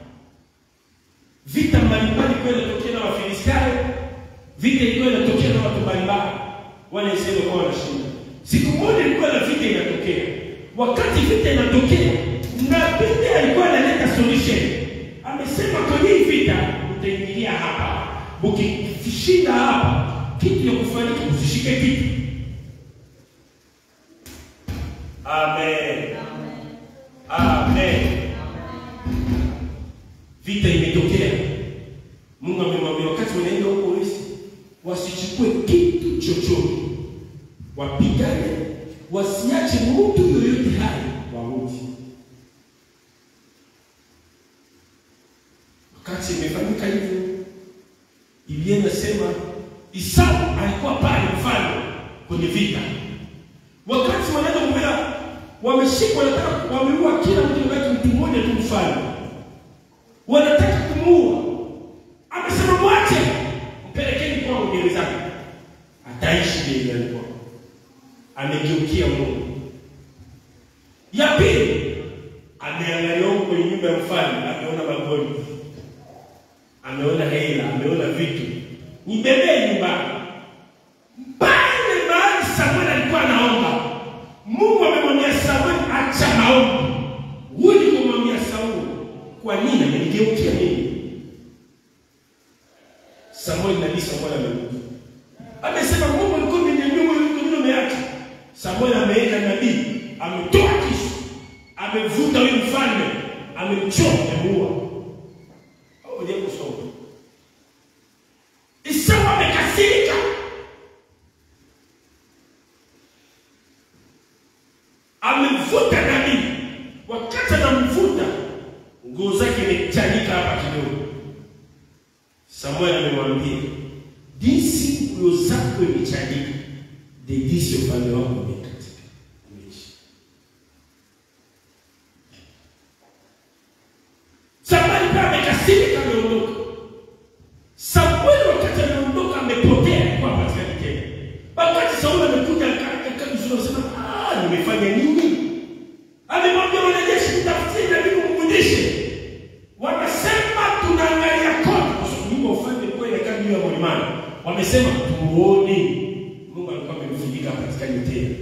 vita mbalimbali kwa inatokea na Wafilistayo, vita ilikuwa inatokea na watu mbalimbali, wale Israeli walikuwa wanashinda. Siku moja ilikuwa na vita inatokea. Wakati vita inatokea, nabii alikuwa analeta solution. Amesema kwenye hii vita utaingilia hapa, ukishinda hapa, kitu ya kufanya usishike kitu. Amen. Amen. Vita imetokea. Mungu amemwambia wakati wanaenda huko Misri, wasichukue kitu chochote, wapigane, wasiache mtu yoyote hai wauti. Wakati imefanyika hivyo, Biblia inasema Isau alikuwa pale mfalme kwenye vita. Wakati wanaenda kumbea, wameshikwa, wanataka wameua kila mtu, baki mtu mmoja tu mfalme, wanataka kumuua. Amesema mwache, mpelekeni kwangu gerezani, ataishi gerezani kwangu. Amegeukia Mungu. Ya pili, ameangalia huko kwenye nyumba ya mfalme, ameona magoli, ameona hela, ameona vitu, nibebee nyumbani. Pale mahali Samuel alikuwa anaomba, Mungu amemwambia Samuel, acha maombi, huyu kumwambia Sauli, kwa nini amenigeukia mimi? Samuel, nabii Samuel amerudi, amesema Mungu alikuwa ameniambia wewe uko mimi umeacha. Samuel ameenda nabii, ametoa kisu, amevuta huyu mfalme, amemchoma, amemuua. Hoja kusoma. Esau amekasirika. Amemvuta nabii. Wakati anamvuta, Samuel amemwambia, jinsi nguo zako imechanika, ndivyo jinsi ufalme wako umekatika, umeisha. Samuel pia amekasirika, ameondoka. Samuel wakati ameondoka, amepotea kwa patikani tena. Wakati Sauli amekuja akaja kabisa, anasema ah, nimefanya nini? Amemwambia wanajeshi, mtafutie nabii mfundishe. Wanasema tunaangalia kote, kwa sababu nyumba ya ufalme ilikuwa inakaa juu ya mlimani. Wamesema tuone. Mungu alikuwa amemfunika patikani tena.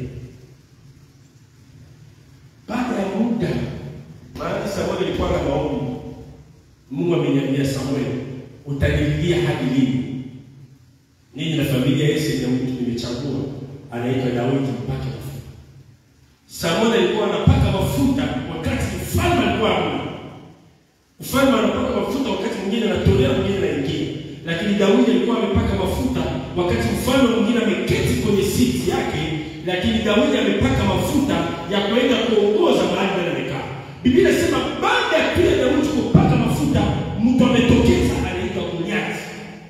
Baada ya muda, maana Samuel alikuwa na maombi. Mungu ameniambia Samuel, utanililia hadi lini? Ninyi na familia Yese ya mtu nimechagua anaitwa Daudi mpaka mafuta. Samuel alikuwa anapaka mafuta wakati mfalme alikuwa hamna. Mfalme anapaka mafuta wakati mwingine anatolea mwingine anaingia. Lakini Daudi alikuwa amepaka mafuta wakati mfalme mwingine ameketi kwenye siti yake, lakini Daudi amepaka mafuta ya kwenda kuongoza mahali pale amekaa. Biblia inasema baada ya kile Daudi kupaka mafuta, mtu ametokeza anaitwa Goliathi.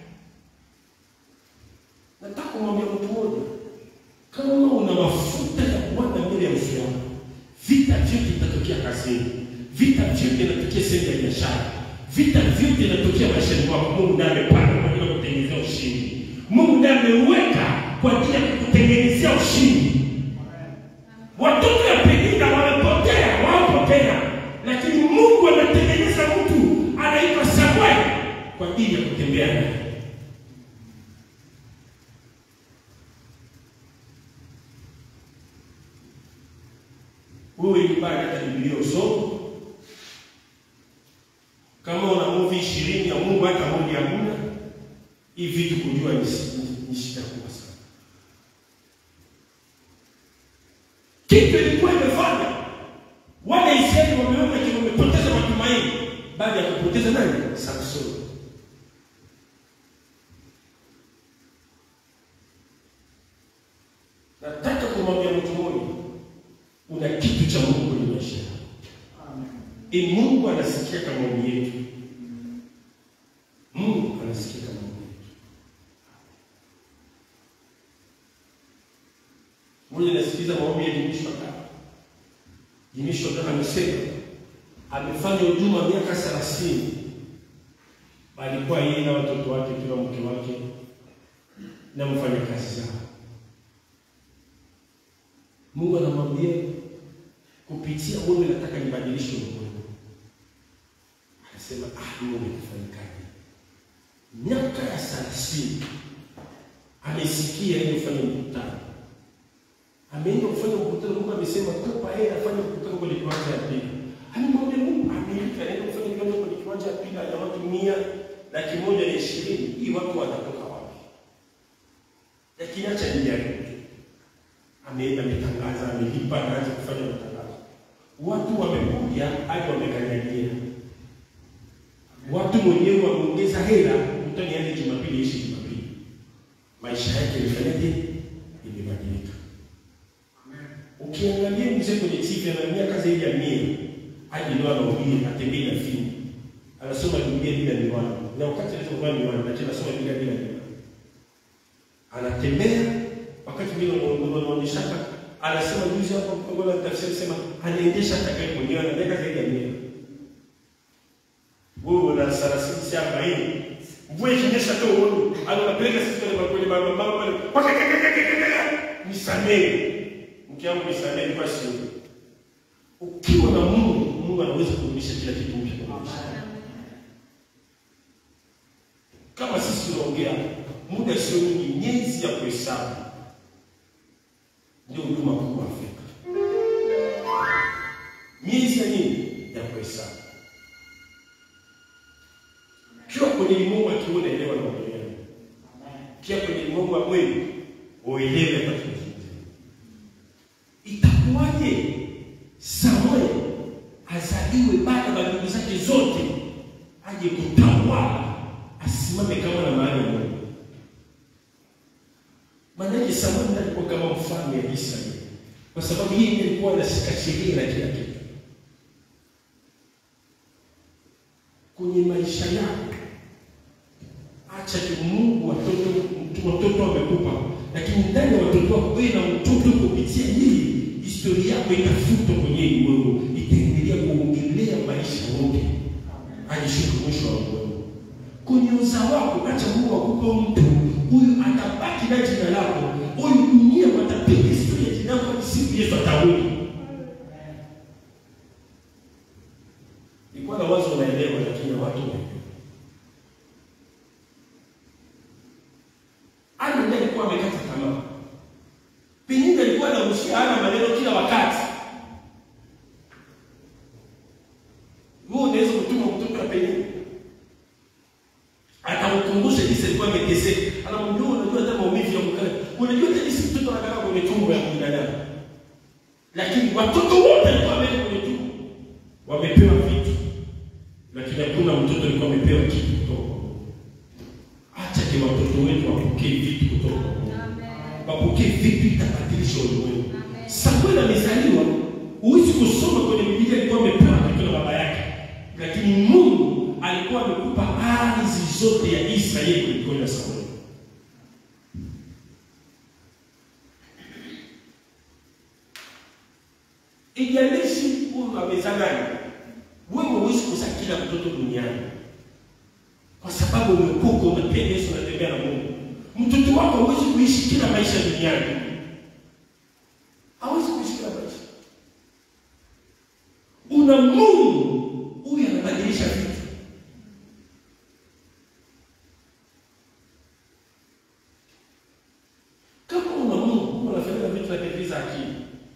Nataka kumwambia mtu mmoja, kama una mafuta ya Bwana mbele ya uso wako, vita vyote vitatokea kazini, vita vyote vinatokea sehemu ya biashara, vita vyote vinatokea maishani mwako. Mungu ndiye amepanga kwa ajili ya kutengenezea ushindi. Mungu ndiye ameweka kwa ajili ya kukutengenezea ushindi. Watoto ya Penina wamepotea, waopotea, lakini Mungu anatengeneza mtu anaitwa Samuel kwa ajili ya kutembea naye. Wewe nyumbani hata Biblia usome. Kama una movie ishirini ya Mungu hata moja hamna, hii vitu kujua ni ni shida kubwa sana. Kitu ilikuwa imefanya wale Israeli wameona kile wamepoteza matumaini baada ya kupoteza nani? Samsoni. Nataka kumwambia mtu mmoja, una kitu cha Mungu kwenye maisha yako. E, Mungu anasikia kama maombi yetu. Mungu anasikia kama maombi yetu. Mmoja nasikiliza maombi ya Dimisho Kaka. Dimisho Kaka amesema amefanya huduma miaka 30. Alikuwa yeye na watoto wake kila mke wake na mfanya kazi zao. Mungu anamwambia kupitia wewe nataka nibadilishe ulimwengu. Akasema ah, Mungu umefanyikaje? Miaka ya 30 amesikia yeye kufanya mkutano. Ameenda kufanya mkutano, Mungu amesema tupa yeye afanye mkutano kwenye kiwanja ya pili. Amemwambia Mungu Amerika anaenda kufanya kiwanja kwenye kiwanja ya pili ya watu mia laki moja na ishirini. Hii watu watatoka wapi? Lakini acha nijaribu ameenda ametangaza, amelipa, anaanza kufanya matangazo. Watu wamekuja hadi wamekanyagia, watu mwenyewe wameongeza hela, mtu niende Jumapili ishi Jumapili. Maisha yake imefanyaje? Imebadilika. Ukiangalia mzee kwenye TV ana miaka zaidi ya mia, hadi leo anahubiri, atembei na fimbo, anasoma Biblia bila miwani, na wakati anasoma miwani, lakini anasoma Biblia bila miwani, anatembea wakati mwingine wanaonyesha anasema juzi hapo kwa tafsiri sema anaendesha hata gari mwenyewe ana miaka zaidi ya mia. Wewe una 30 si 40. Mvua ikinyesha tu wewe anapeleka sisi kwenye kwenye mama mama pale. Paka kaka kaka nisamee. Mke wangu nisamee kwa sio. Ukiwa na Mungu, Mungu anaweza kurudisha kila kitu mpya kwa maisha. Kama sisi tunaongea muda sio mwingi, miezi ya kuhesabu ndio huduma kubwa Afrika. Miezi ya nini? Ya kuhesabu. Kiwa kwenye limwengu akiona elewa na uelewa. Kiwa kwenye limwengu wa mwili uelewe hapa tunazungumza. Itakuwaje Samuel azaliwe baada ya ndugu zake zote aje kutawala asimame kama na mahali ya Mungu? Maanake Samueli ndiye alikuwa kama mfalme wa Israeli, kwa sababu yeye ndiye alikuwa anashika sheria na kila kitu. Kwenye maisha yako, acha tu Mungu watoto watoto wamekupa, lakini ndani ya watoto wako wewe na mtoto kupitia hii historia yako itafutwa kwenye wewe, itaendelea kuongelea maisha yote hadi siku mwisho wa ulimwengu. Kwenye uzao wako, acha Mungu akupe mtu huyu, atabaki na jina lako, huyu dunia watapiga historia jina lako hadi siku Yesu atarudi. Ilikuwa na wazo unaelewa, lakini watu Ana ndiye alikuwa amekata tamaa. Pengine alikuwa anarushia hana maneno kila wakati. Wewe unaweza kutuma mtoto wa pengine. Atamkumbusha jinsi alikuwa ameteseka. Anamwambia unajua hata maumivu ya kukaa. Unajua hata jinsi mtoto anakaa kwenye tumbo ya binadamu. Lakini watoto wote walikuwa wamewekwa kwenye tumbo. Wamepewa vitu. Lakini hakuna mtoto alikuwa amepewa kitu kutoka kwa Mungu. Acha ke watoto wetu wapokee vitu kutoka kwa Mungu. Wapokee vitu itabadilisha ulimwengu. Samuel amezaliwa, huwezi kusoma kwenye Biblia alikuwa amepewa kitu na baba yake, lakini Mungu alikuwa amekupa ardhi zote ya Israeli kwenye mikono ya Samuel. Ijalishi huyu amezaa nani, wewe huwezi kuzaa kila mtoto duniani kwa sababu umekuka umependa Yesu, unatembea na Mungu. Mtoto wako hawezi kuishi kila maisha duniani, hawezi kuishi kila maisha. Una Mungu huyu anabadilisha vitu. Kama una Mungu unafanya vitu vinavyoviza akili.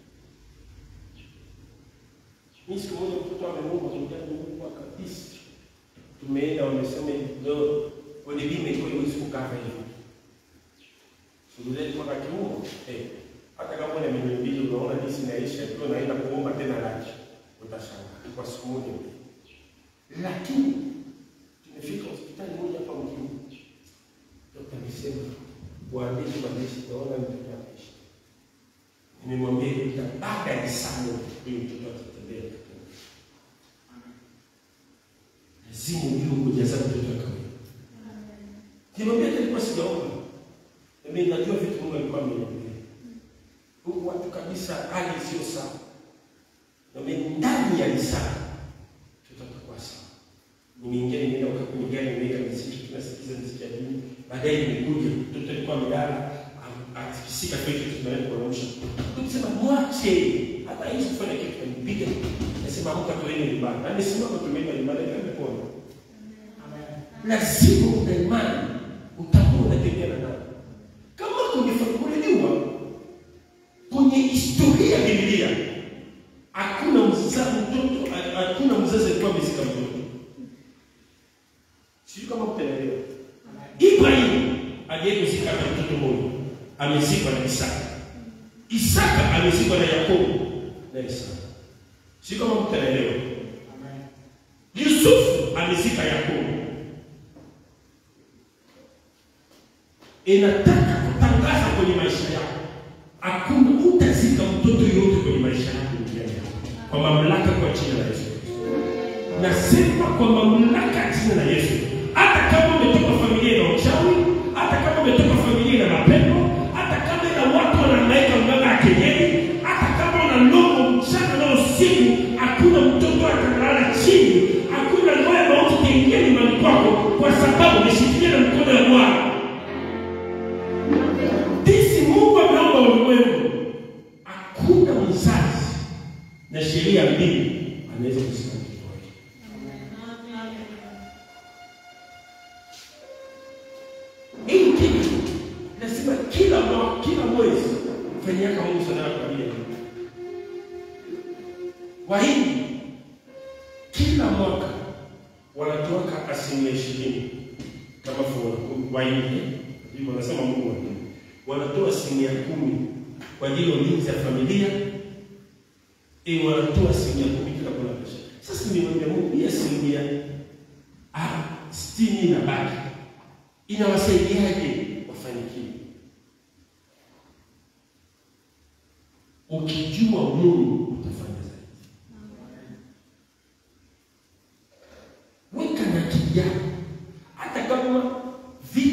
Mimi siku moja mtoto ameomba kuja Mungu kabisa tumeenda wamesema leo kwenye bima iko haiwezi kukaa hivi. Suluhu wakati huo eh, hata kama una milioni mbili unaona jinsi inaisha, ikiwa unaenda kuomba tena laki utashangaa kwa siku moja. Lakini tumefika hospitali moja hapa mjini, dokta amesema waandishi waandishi, naona mtoto anaishi. Nimemwambia baada ya sana huyu mtoto atatembea lazima ujue kujaza mtoto wa kawaida. Nimwambia nilikuwa sijaomba. Mimi najua vitu Mungu alikuwa ameniambia. Huku watu kabisa hali sio sawa. Na mimi ndani ya risala tutakuwa sawa. Nimeingia nimeenda kwa kwenye gari nimeweka muziki tunasikiza muziki ya dini. Baadaye nimekuja mtoto alikuwa amelala akisikika kwetu tunaenda kuamsha. Tukisema mwache hata hizo kufanya kitu kanipiga. Nasema amka tuende nyumbani. Na nisimama tumeenda nyumbani ndio pona. Lazima una imani utakuwa unatembea na nani. Kama kungefafanuliwa kwenye historia ya Biblia, hakuna mzazi mtoto, hakuna mzazi alikuwa amezika mtoto. Sijui kama mtaelewa. Ibrahim aliyekuzika na mtoto mmoja amezikwa na Isaka. Isaka amezikwa na Yakobo na Isaka. Sijui kama mtaelewa. Yusufu amezika Yakobo. Inataka kutangaza kwenye maisha yako, hakuna utazika mtoto yote kwenye maisha yako duniani kwa mamlaka, kwa jina la Yesu. Nasema kwa mamlaka ya jina la Yesu, hata kama umetoka familia na uchawi, hata kama umetoka familia na mapepo, hata kama ina watu wanahangaika mganga ya kienyeji, hata kama una ndogo mchana na usiku, hakuna mtoto atalala chini, hakuna roho ya mauti itaingia nyumbani kwako, kwa sababu umeshikilia na mkono wa Bwana. Jinsi Mungu ameumba ulimwengu, hakuna mzazi na sheria mbili anaweza kusimama mtoto wake. Hii kitu lazima kila mwa, kila mwezi fanyaka Mungu sana kwa ajili ya Mungu. Wahindi kila mwaka wanatoka asilimia ishirini kama fungu Wahindi hivyo wanasema Mungu wa Mungu wanatoa asilimia kumi kwa ajili ya ulinzi ya familia eh, wanatoa asilimia kumi kila kuna pesa. Sasa nimwambia Mungu hii asilimia ah, sitini na baki inawasaidiaje wafanikiwe? Ukijua Mungu utafanya zaidi. Weka na akili yako, hata kama vitu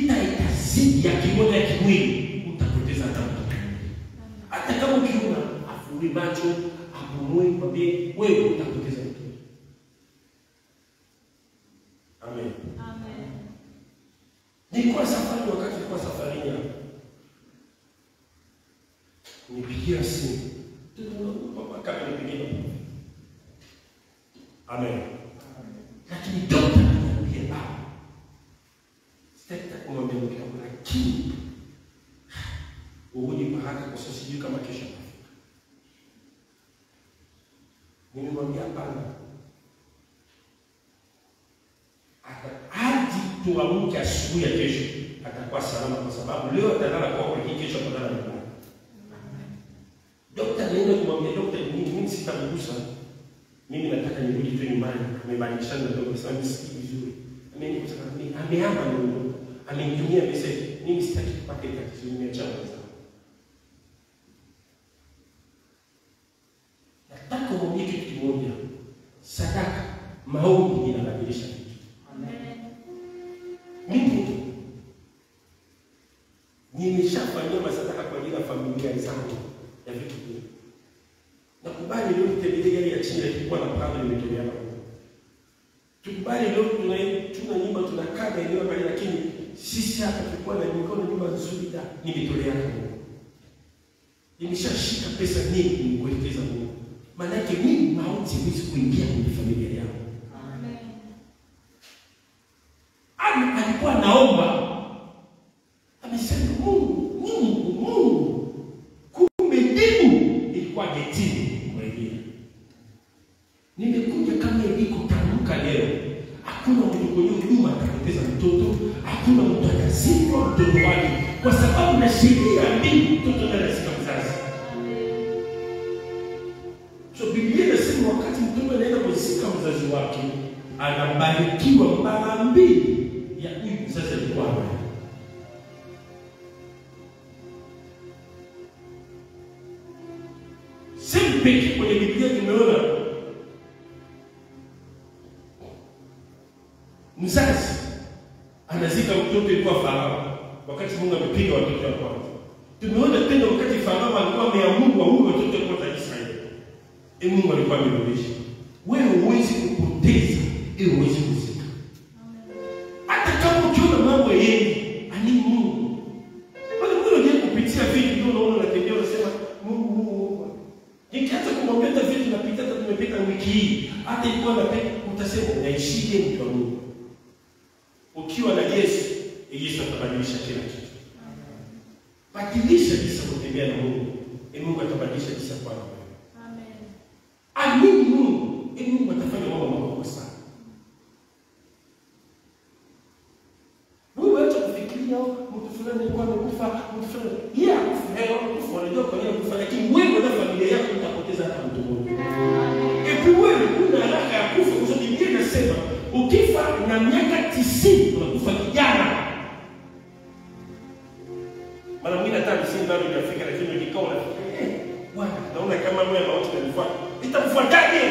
matumizi ya kimoja ya kimwili utapoteza hata mtoto hata kama ukiona afuri macho apumue kwambie wewe utapoteza mtoto amen nilikuwa safari wakati nilikuwa safarini hapa nipigia simu kama nipigia amen lakini dokta ananiambia ah sitaki kumwambia mke wangu lakini urudi kwa haraka kwa sababu sijui kama kesho nitafika nimemwambia hapana Ata- hadi tuamke asubuhi ya kesho atakuwa salama kwa sababu leo atalala kwako lakini kesho atalala nyumbani dokta anaenda kumwambia dokta mimi mimi sitamgusa mimi nataka nirudi tu nyumbani amebadilishana na dokta sasa nisikii vizuri ameni kutaka mimi ameama ndio amenitumia message mimi sitaki kupata tatizo nimeacha wenzangu nataka umwambie kitu kimoja sadaka maombi inabadilisha vitu mimi nimeshafanyia masadaka kwa ajili ya familia zangu ya vitu vingi. Nakubali leo nitembelea gari ya chini ilikuwa na panga limetolea hapo. Tukubali leo tuna tuna nyumba tunakaa eneo pale lakini sisi hapa tulikuwa na mikono nyumba nzuri da nimetolea hapo. Nimeshashika pesa nyingi nimekuelekeza Mungu. Maana yake mimi mauti haiwezi kuingia kwenye familia yangu. Ana alikuwa naomba amesema Mungu, Mungu, Mungu. Kumbe jibu ilikuwa getini kuingia. Nimekuja kama ilikotamka leo, hakuna mtu kwenye huduma atapoteza mtoto, hakuna mtu atazikwa mtoto wake, kwa sababu na sheria ya mbingu mtoto ndiye anazika mzazi. So Biblia inasema wakati mtoto anaenda kuzika mzazi wake, anabarikiwa mara mbili ya huyu mzazi alikuwa naye. Sehemu pekee kwenye Biblia tumeona mzazi anazika mtoto ilikuwa Farao, wakati Mungu amepiga watoto wa kwanza. Tumeona tena wakati Farao alikuwa ameamuru waue watoto wa kwanza Israeli, e Mungu alikuwa amerudisha. Wewe huwezi kupoteza ili uweze kuzika, hata kama ukiona mambo yengi ani Mungu wale Mungu ndiye kupitia vitu ndio unaona unatembea unasema Mungu Mungu Mungu. Nikianza kumwambia hata vitu napita hata tumepita wiki hii hata ilikuwa na utasema unaishije mtu wa Mungu. Ukiwa na Yesu, Yesu atabadilisha kila kitu. Badilisha jinsi ya kutembea na Mungu. E Mungu atabadilisha jinsi ya kuwa na wewe. Amini Mungu, e Mungu atafanya mambo makubwa sana. Wewe acha kufikiria oh, mtu fulani alikuwa amekufa, mtu fulani. Yeye akufa, yeye akufa, wanajua kwa nini akufa, lakini wewe na familia yako utapoteza hata mtu mmoja. Epi wewe una haraka ya kufa kwa sababu Biblia inasema ukifa na miaka tisini unakufa kijana. Mara mwingine hata hamsini bado hujafika, lakini ukikaa unafikiria eh, Bwana, naona kama moyo mauti unanifuata. Itakufuataje?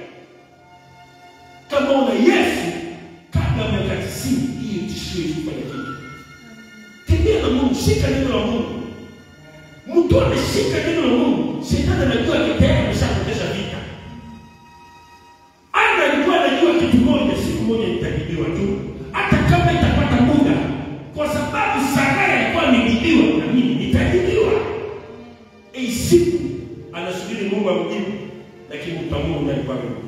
Kama una Yesu kabla ya miaka tisini, hiyo tishio kufanya kitu. Tembea na Mungu, shika neno la Mungu. Mtu ameshika neno la Mungu, shetani anajua kitayari ameshapoteza vita. Ana alikuwa anajua kitu moja, siku moja nitajibiwa tu, hata kama itapata muda, kwa sababu Sarai alikuwa amejibiwa na mimi nitajibiwa. Hii siku anasubiri Mungu amjibu, lakini utamuona ndiye alikuwa amemjibu.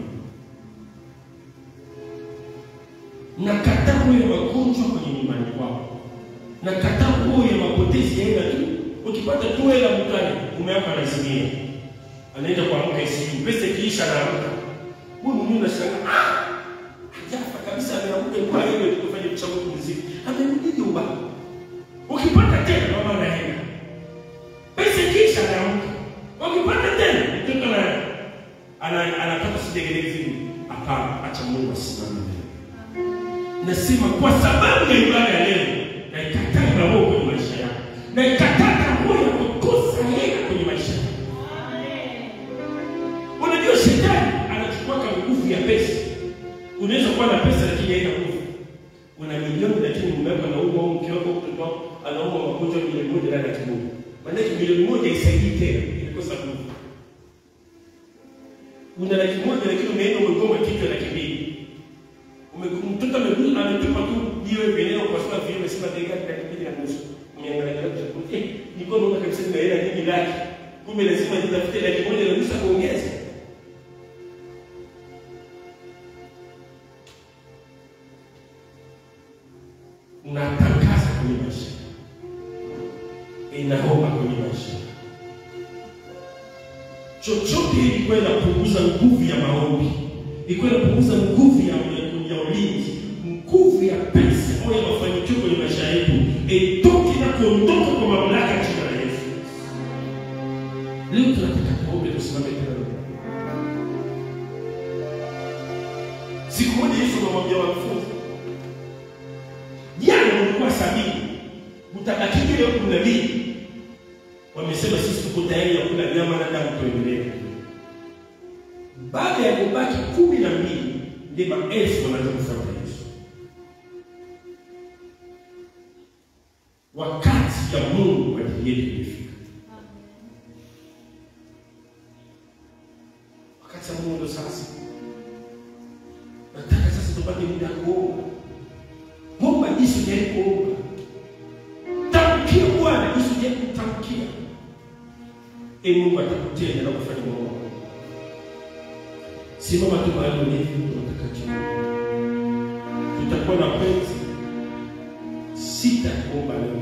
Nakataa moyo magonjwa kwenye nyumbani kwako, nakataa moyo ya mapotezi ya hela tu. Ukipata tu hela mkani, mume wako anazimia, anaenda kuamka isiku, pesa ikiisha anaamka huyu mwenyewe unashangaa, ah, hajafa kabisa, ameamka kwa hiyo tukafanya uchaguzi mziki, amerudi nyumbani. Ukipata tena mama anaenda, pesa ikiisha anaamka, ukipata tena mtoto na ana anatoka sidegelezi, hapana, acha Mungu asimame mbele. Nasema kwa sababu ya ibada ya leo, naikataa na roho kwenye maisha yako, naikataa roho ya kukosa hela kwenye maisha yako. Unajua shetani anachukua kama nguvu ya pesa. Unaweza kuwa na pesa lakini haina nguvu. una milioni lakini mume wako anaumwa au mke wako mtoto wako anaumwa magonjwa milioni moja na laki moja. Maanake milioni moja isaidii tena, ilikosa nguvu. Una laki moja lakini umeenda umegoma kichwa laki mbili. Ume- Mtoto ame- ametupa tu jiwe veneno kwa sababu vile umesema dakika laki mbili na nusu. Umeangalia kusema eh, nilikuwa naona kabisa nina hela nyingi laki. Kumbe lazima nitafute laki moja na nusu ya kuongeza. unatangaza kwenye maisha, inaomba kwenye maisha, chochote ilikuwa inapunguza nguvu ya maombi, ilikuwa inapunguza nguvu ya, ya, ya ulinzi, nguvu ya pesa au ya mafanikio kwenye maisha yetu, itoke na kuondoka kwa mamlaka ya jina la Yesu. Leo tunataka tuombe, tusimame tena. Siku moja Yesu anamwambia wanafunzi jana ulikuwa sabini, utabaki leo kumi na mbili. Wamesema sisi tuko tayari ya kula nyama na damu, tuendelee. Baada ya kubaki kumi na mbili, ndio maelfu wanaanza kufuata Yesu. Wakati ya Mungu kwa ajili yetu imefika. Wakati ya Mungu ndo sasa. Nataka sasa tupate muda wa kuomba. Omba jinsi ujawahi kuomba. Tamkia Bwana jinsi ujawahi kutamkia. E Mungu atakutenda na kufanya mambo makubwa. Simama tu mahali ulipo tunataka jina. Tutakuwa na penzi sita kuomba leo.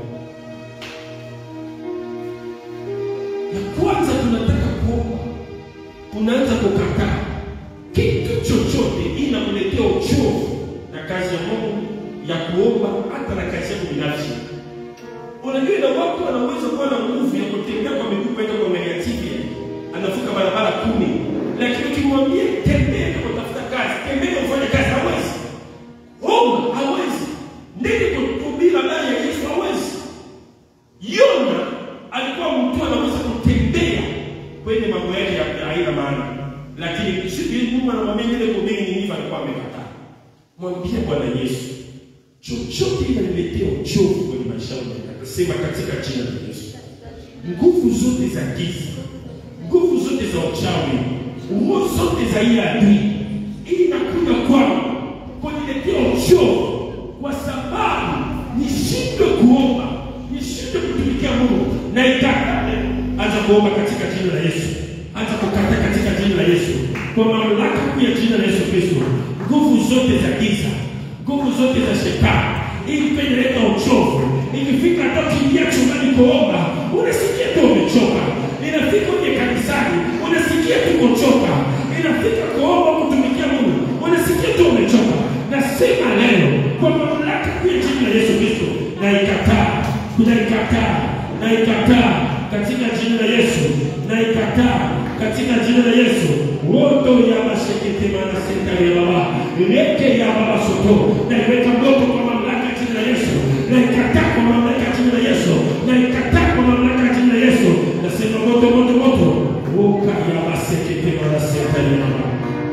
Ya kwanza tunataka kuomba, unaanza kukataa kitu chochote inakuletea uchovu na kazi ya Mungu ya kuomba hata na kazi yako binafsi. Unajua, na watu wanaweza kuwa na nguvu ya kutembea kwa miguu kwenda kuangalia TV, anavuka barabara kumi, lakini ukimwambia tembea na kutafuta kazi, tembea ufanye kazi, hawezi. Omba hawezi. Ndeni kuhubiri habari ya Yesu hawezi. Yona alikuwa mtu anaweza kutembea kwenye mambo yake ya haina maana, lakini sisi Mungu anamwambia ile kuhubiri ni nini, alikuwa amekataa. Mwambie Bwana Yesu, chochote inaniletea uchovu kwenye maisha yangu, akasema katika jina la Yesu, nguvu zote za giza, nguvu zote za uchawi, nguvu zote za ile adui inakuja kwangu kuniletea uchovu, kwa sababu nishindwe kuomba, nishindwe kutumikia Mungu na itakane. Anza kuomba katika jina la Yesu, anza kukata katika jina la Yesu, kwa mamlaka kuu ya jina la Yesu Kristo, nguvu zote za giza, nguvu zote za shetani ili pendeleta uchovu. Ikifika hata ukiingia chumbani kuomba, unasikia tu umechoka. Inafika uje kanisani, unasikia tu kuchoka. Inafika kuomba kutumikia Mungu, unasikia tu umechoka. Nasema leo kwa mamlaka kuu ya jina la Yesu Kristo, naikataa, naikataa, naikataa katika jina la Yesu, naikataa katika jina la Yesu. Woto ya mashekete mana senta ya baba leke ya baba soto, naiweka moto kwa mamlaka ya jina la Yesu, naikataa kwa mamlaka ya jina la Yesu, naikataa kwa mamlaka ya jina la Yesu. Nasema moto, moto, moto, woka ya masekete mana senta ya baba.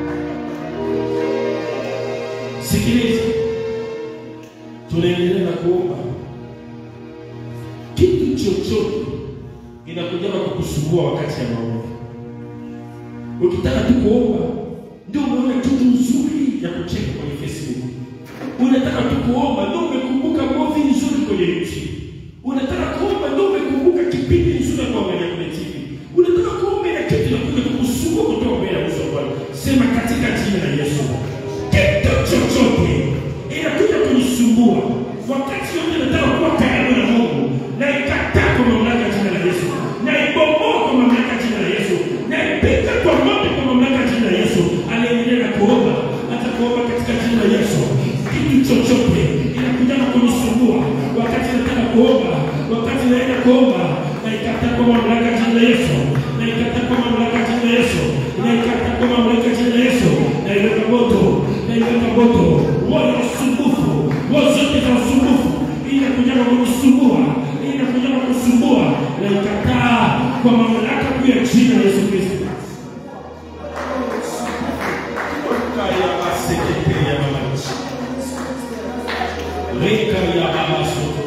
Sikiliza, tunaendelea na kuomba kitu chochote inakuja kukusumbua wakati ya maombi. Ukitaka tu kuomba, ndio umeona kitu nzuri ya kucheka kwenye Facebook. Unataka tu kuomba, ndio umekumbuka movie nzuri kwenye YouTube. Unataka kuomba, ndio umekumbuka kipindi nzuri kwa kwenye kwenye TV. Unataka kuomba na kitu inakuja kukusumbua kutoka mbele ya uso wa Bwana. Sema katika jina la Yesu. Kitu chochote inakuja kunisumbua wakati yote nataka kuwa karibu na Mungu, na ikataa kwa mamlaka ya jina la Yesu, na ibomoa kwa mamlaka ya jina la Yesu, na ipika kwa moto kwa mamlaka ya jina la Yesu. Anaendelea na kuomba, hata kuomba katika jina la Yesu. Kitu chochote inakuja na kunisumbua wakati nataka kuomba, wakati naenda kuomba, na ikataa kwa mamlaka ya jina la Yesu, na ikataa kwa mamlaka ya jina la Yesu, na ikataa kwa mamlaka ya jina la Yesu, na iweka moto, na iweka moto, wote usumbufu, wote zote za usumbufu inakuja na kunisumbua, inakuja na kusumbua, na ikataa kwa mamlaka kuu ya jina la Yesu Kristo. Kaya masekete ya mama. Reka ya baba soto.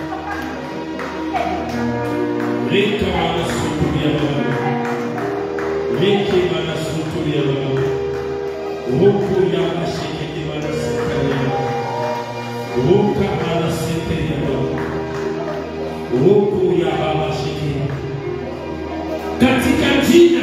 Reka mana soto ya baba. Reke mana soto ya baba. Roko ya mashekete mana sita ya baba. Roka mana sete ya baba. Roko ya baba shekete. Katika jina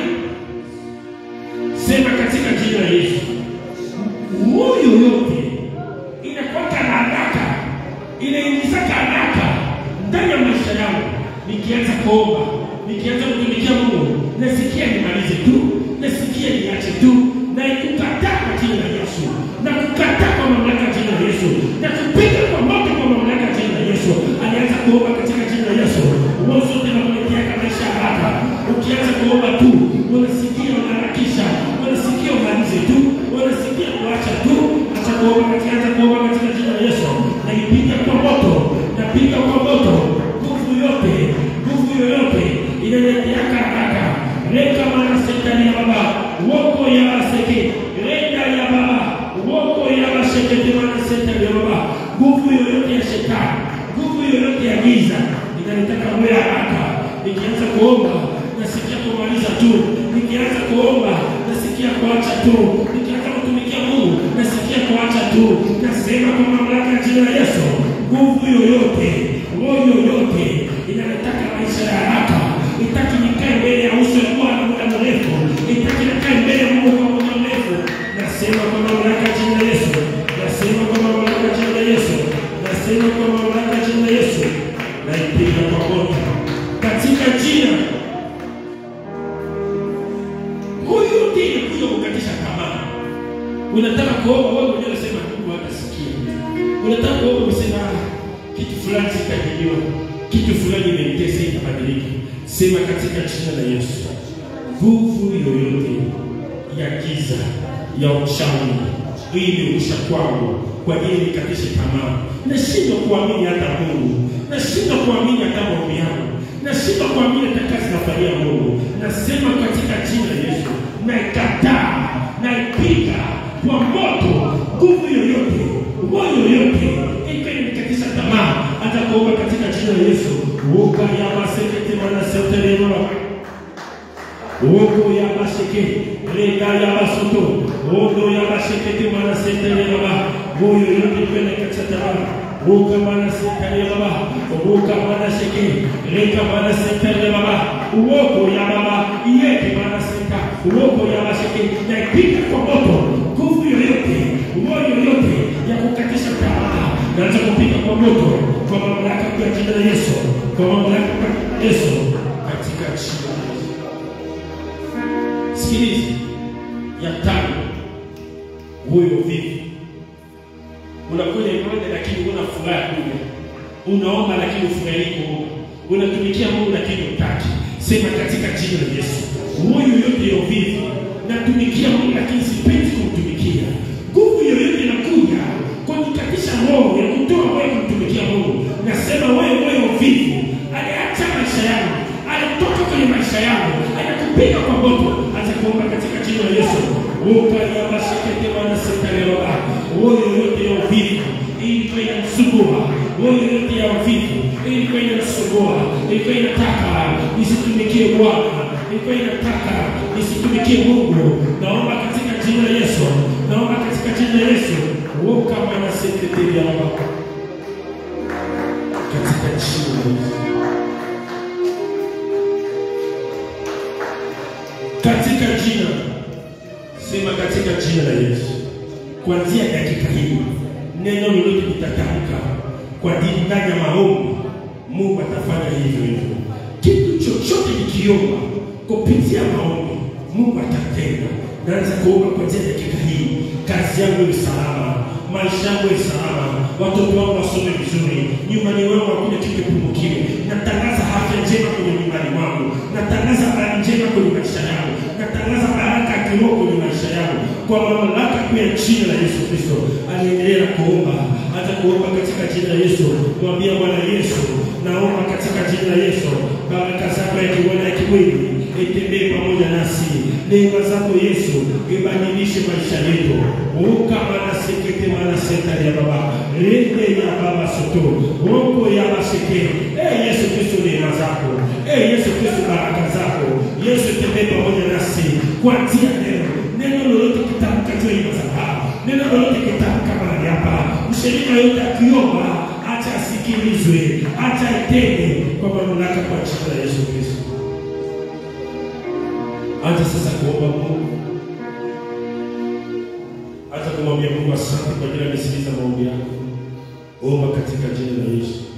sema katika jina la Yesu. Moyo yote inakwaka na haraka, inaingizaka haraka ndani ya maisha yangu. Nikianza kuomba, nikianza kutumikia Mungu, nasikia nimalize tu, nasikia niache tu, na kukataa kwa jina la Yesu, na kukataa kwa mamlaka ya jina la Yesu, na kupiga kwa moto kwa mamlaka ya jina la Yesu. Alianza kuomba katika jina la Yesu, moyo zote nakuletea maisha ya haraka. Ukianza kuomba tu, unasikia unaharakisha, unasikia umalize tu, unasikia kuacha tu. Acha kuomba, kakianza kuomba katika jina la Yesu, naipiga kwa moto, napiga kwa moto, nguvu yote, nguvu yoyote inaleteaka haraka reka mana setani ya baba woko ya baseke renda ya baba woko ya basekete mana setani ya baba nguvu yoyote ya shetani nguvu yoyote ya giza inalitaka moyo haraka nikianza kuomba nasikia kumaliza tu nikianza kuomba nasikia kuacha tu nikianza kutumikia mungu nasikia kuacha tu nasema kwa mamlaka ya jina la yesu nguvu yoyote roho yoyote inalitaka maisha ya haraka itaki nikae mbele ya uso wa bwana muda mrefu itaki nikae mbele ya mungu kwa muda mrefu nasema kwa mamlaka ya jina la yesu nasema kwa mamlaka ya jina la yesu nasema kwa mamlaka ya jina la yesu naipiga kwa moto katika jina huyu ndiye kuja kukatisha tamaa unataka kuomba wewe mwenyewe unasema mungu hatasikia unataka kuomba unasema "Ah, kitu fulani sitajiliwa kitu fulani imenitesa itabadilika sema katika jina la yesu nguvu yoyote ya giza ya uchawi ilirusha kwangu kwa ajili nikatishe tamaa nashindwa kuamini hata mungu nashindwa kuamini hata maombi yangu nashindwa kuamini hata kazi nafanyia mungu nasema katika jina la yesu naikataa naipiga kwa moto nguvu yoyote moyo yoyote ikiwa imenikatisha tamaa hata kuomba katika jina la yesu ukayamaseketemanaseterema Ogo ya basheke, rega ya basoto, ogo ya basheke te mana setere baba, moyo yote kwenda katika tamaa. Oga mana setere baba, oga mana sheke, rega mana setere baba, uogo ya baba, yeke mana seka, uogo ya basheke, na ipiga kwa moto, nguvu yoyote, moyo yoyote ya kukatisha tamaa, naanza kupiga kwa moto, kwa mamlaka ya jina la Yesu, kwa mamlaka ya Yesu, katika jina la Yesu. Sikiliza, ya tano, huyo vivi. Unakuja ibada lakini huna furaha kuja, unaomba lakini ufurahii kuomba, unatumikia Mungu lakini utaki. Sema katika jina la Yesu, huyo yote ya uvivu, natumikia Mungu lakini sipendi kumtumikia. Nguvu yoyote inakuja kunikatisha roho ya kutoa wewe kumtumikia Mungu, nasema wewe wewe uvivu, aliacha maisha yangu, alitoka kwenye maisha yangu, anakupiga kwa moto, acha kuomba katika jina la Yesu. Ukayabashekete wanasekaleba roho yoyote ya uvivu ilikuwa inamsumbua, roho yoyote ya uvivu ilikuwa inamsumbua, ilikuwa inataka nisitumikie Bwana, ilikuwa inataka nisitumikie Mungu. Naomba katika jina la Yesu, naomba katika jina la Yesu, woka mwana sekretari yao katika jina la Yesu. katika jina sema katika jina la Yesu kuanzia dakika hii neno lolote litatamka kwa dini ndani ya maombi Mungu atafanya hivyo hivyo kitu chochote nikiomba kupitia maombi Mungu atatenda naanza kuomba kuanzia dakika hii kazi yangu iwe salama maisha yangu iwe salama watoto wangu wasome vizuri nyumbani wangu hakuna kitu kipungukiwe natangaza afya njema kwenye nyumbani mwangu natangaza habari njema kwenye maisha yangu natangaza baraka ya kiroho kwenye maisha yangu kwa mamlaka kuu ya jina la Yesu Kristo. Aliendelea kuomba hata kuomba katika jina la Yesu, mwambia Bwana Yesu, naomba katika jina la Yesu, baraka zako ya kiroho na ya kimwili itembee pamoja nasi. Neema zako Yesu ibadilishe maisha yetu. Ukamana sekete mana seta ya baba rende ya baba soto oko ya baseke. Eh Yesu Kristo, neema zako eh Yesu Kristo, baraka zako Yesu, tembee pamoja nasi kuanzia leo. Neno lolote kitamka juu ya madhabahu, neno lolote kitamka mahali hapa, mshirika yote akiomba, acha asikilizwe, acha itende kwa mamlaka kwa jina la Yesu Kristo. Acha sasa kuomba Mungu, acha kumwambia Mungu asante kwa ajili ya kusikiliza maombi yako. Omba katika jina la Yesu.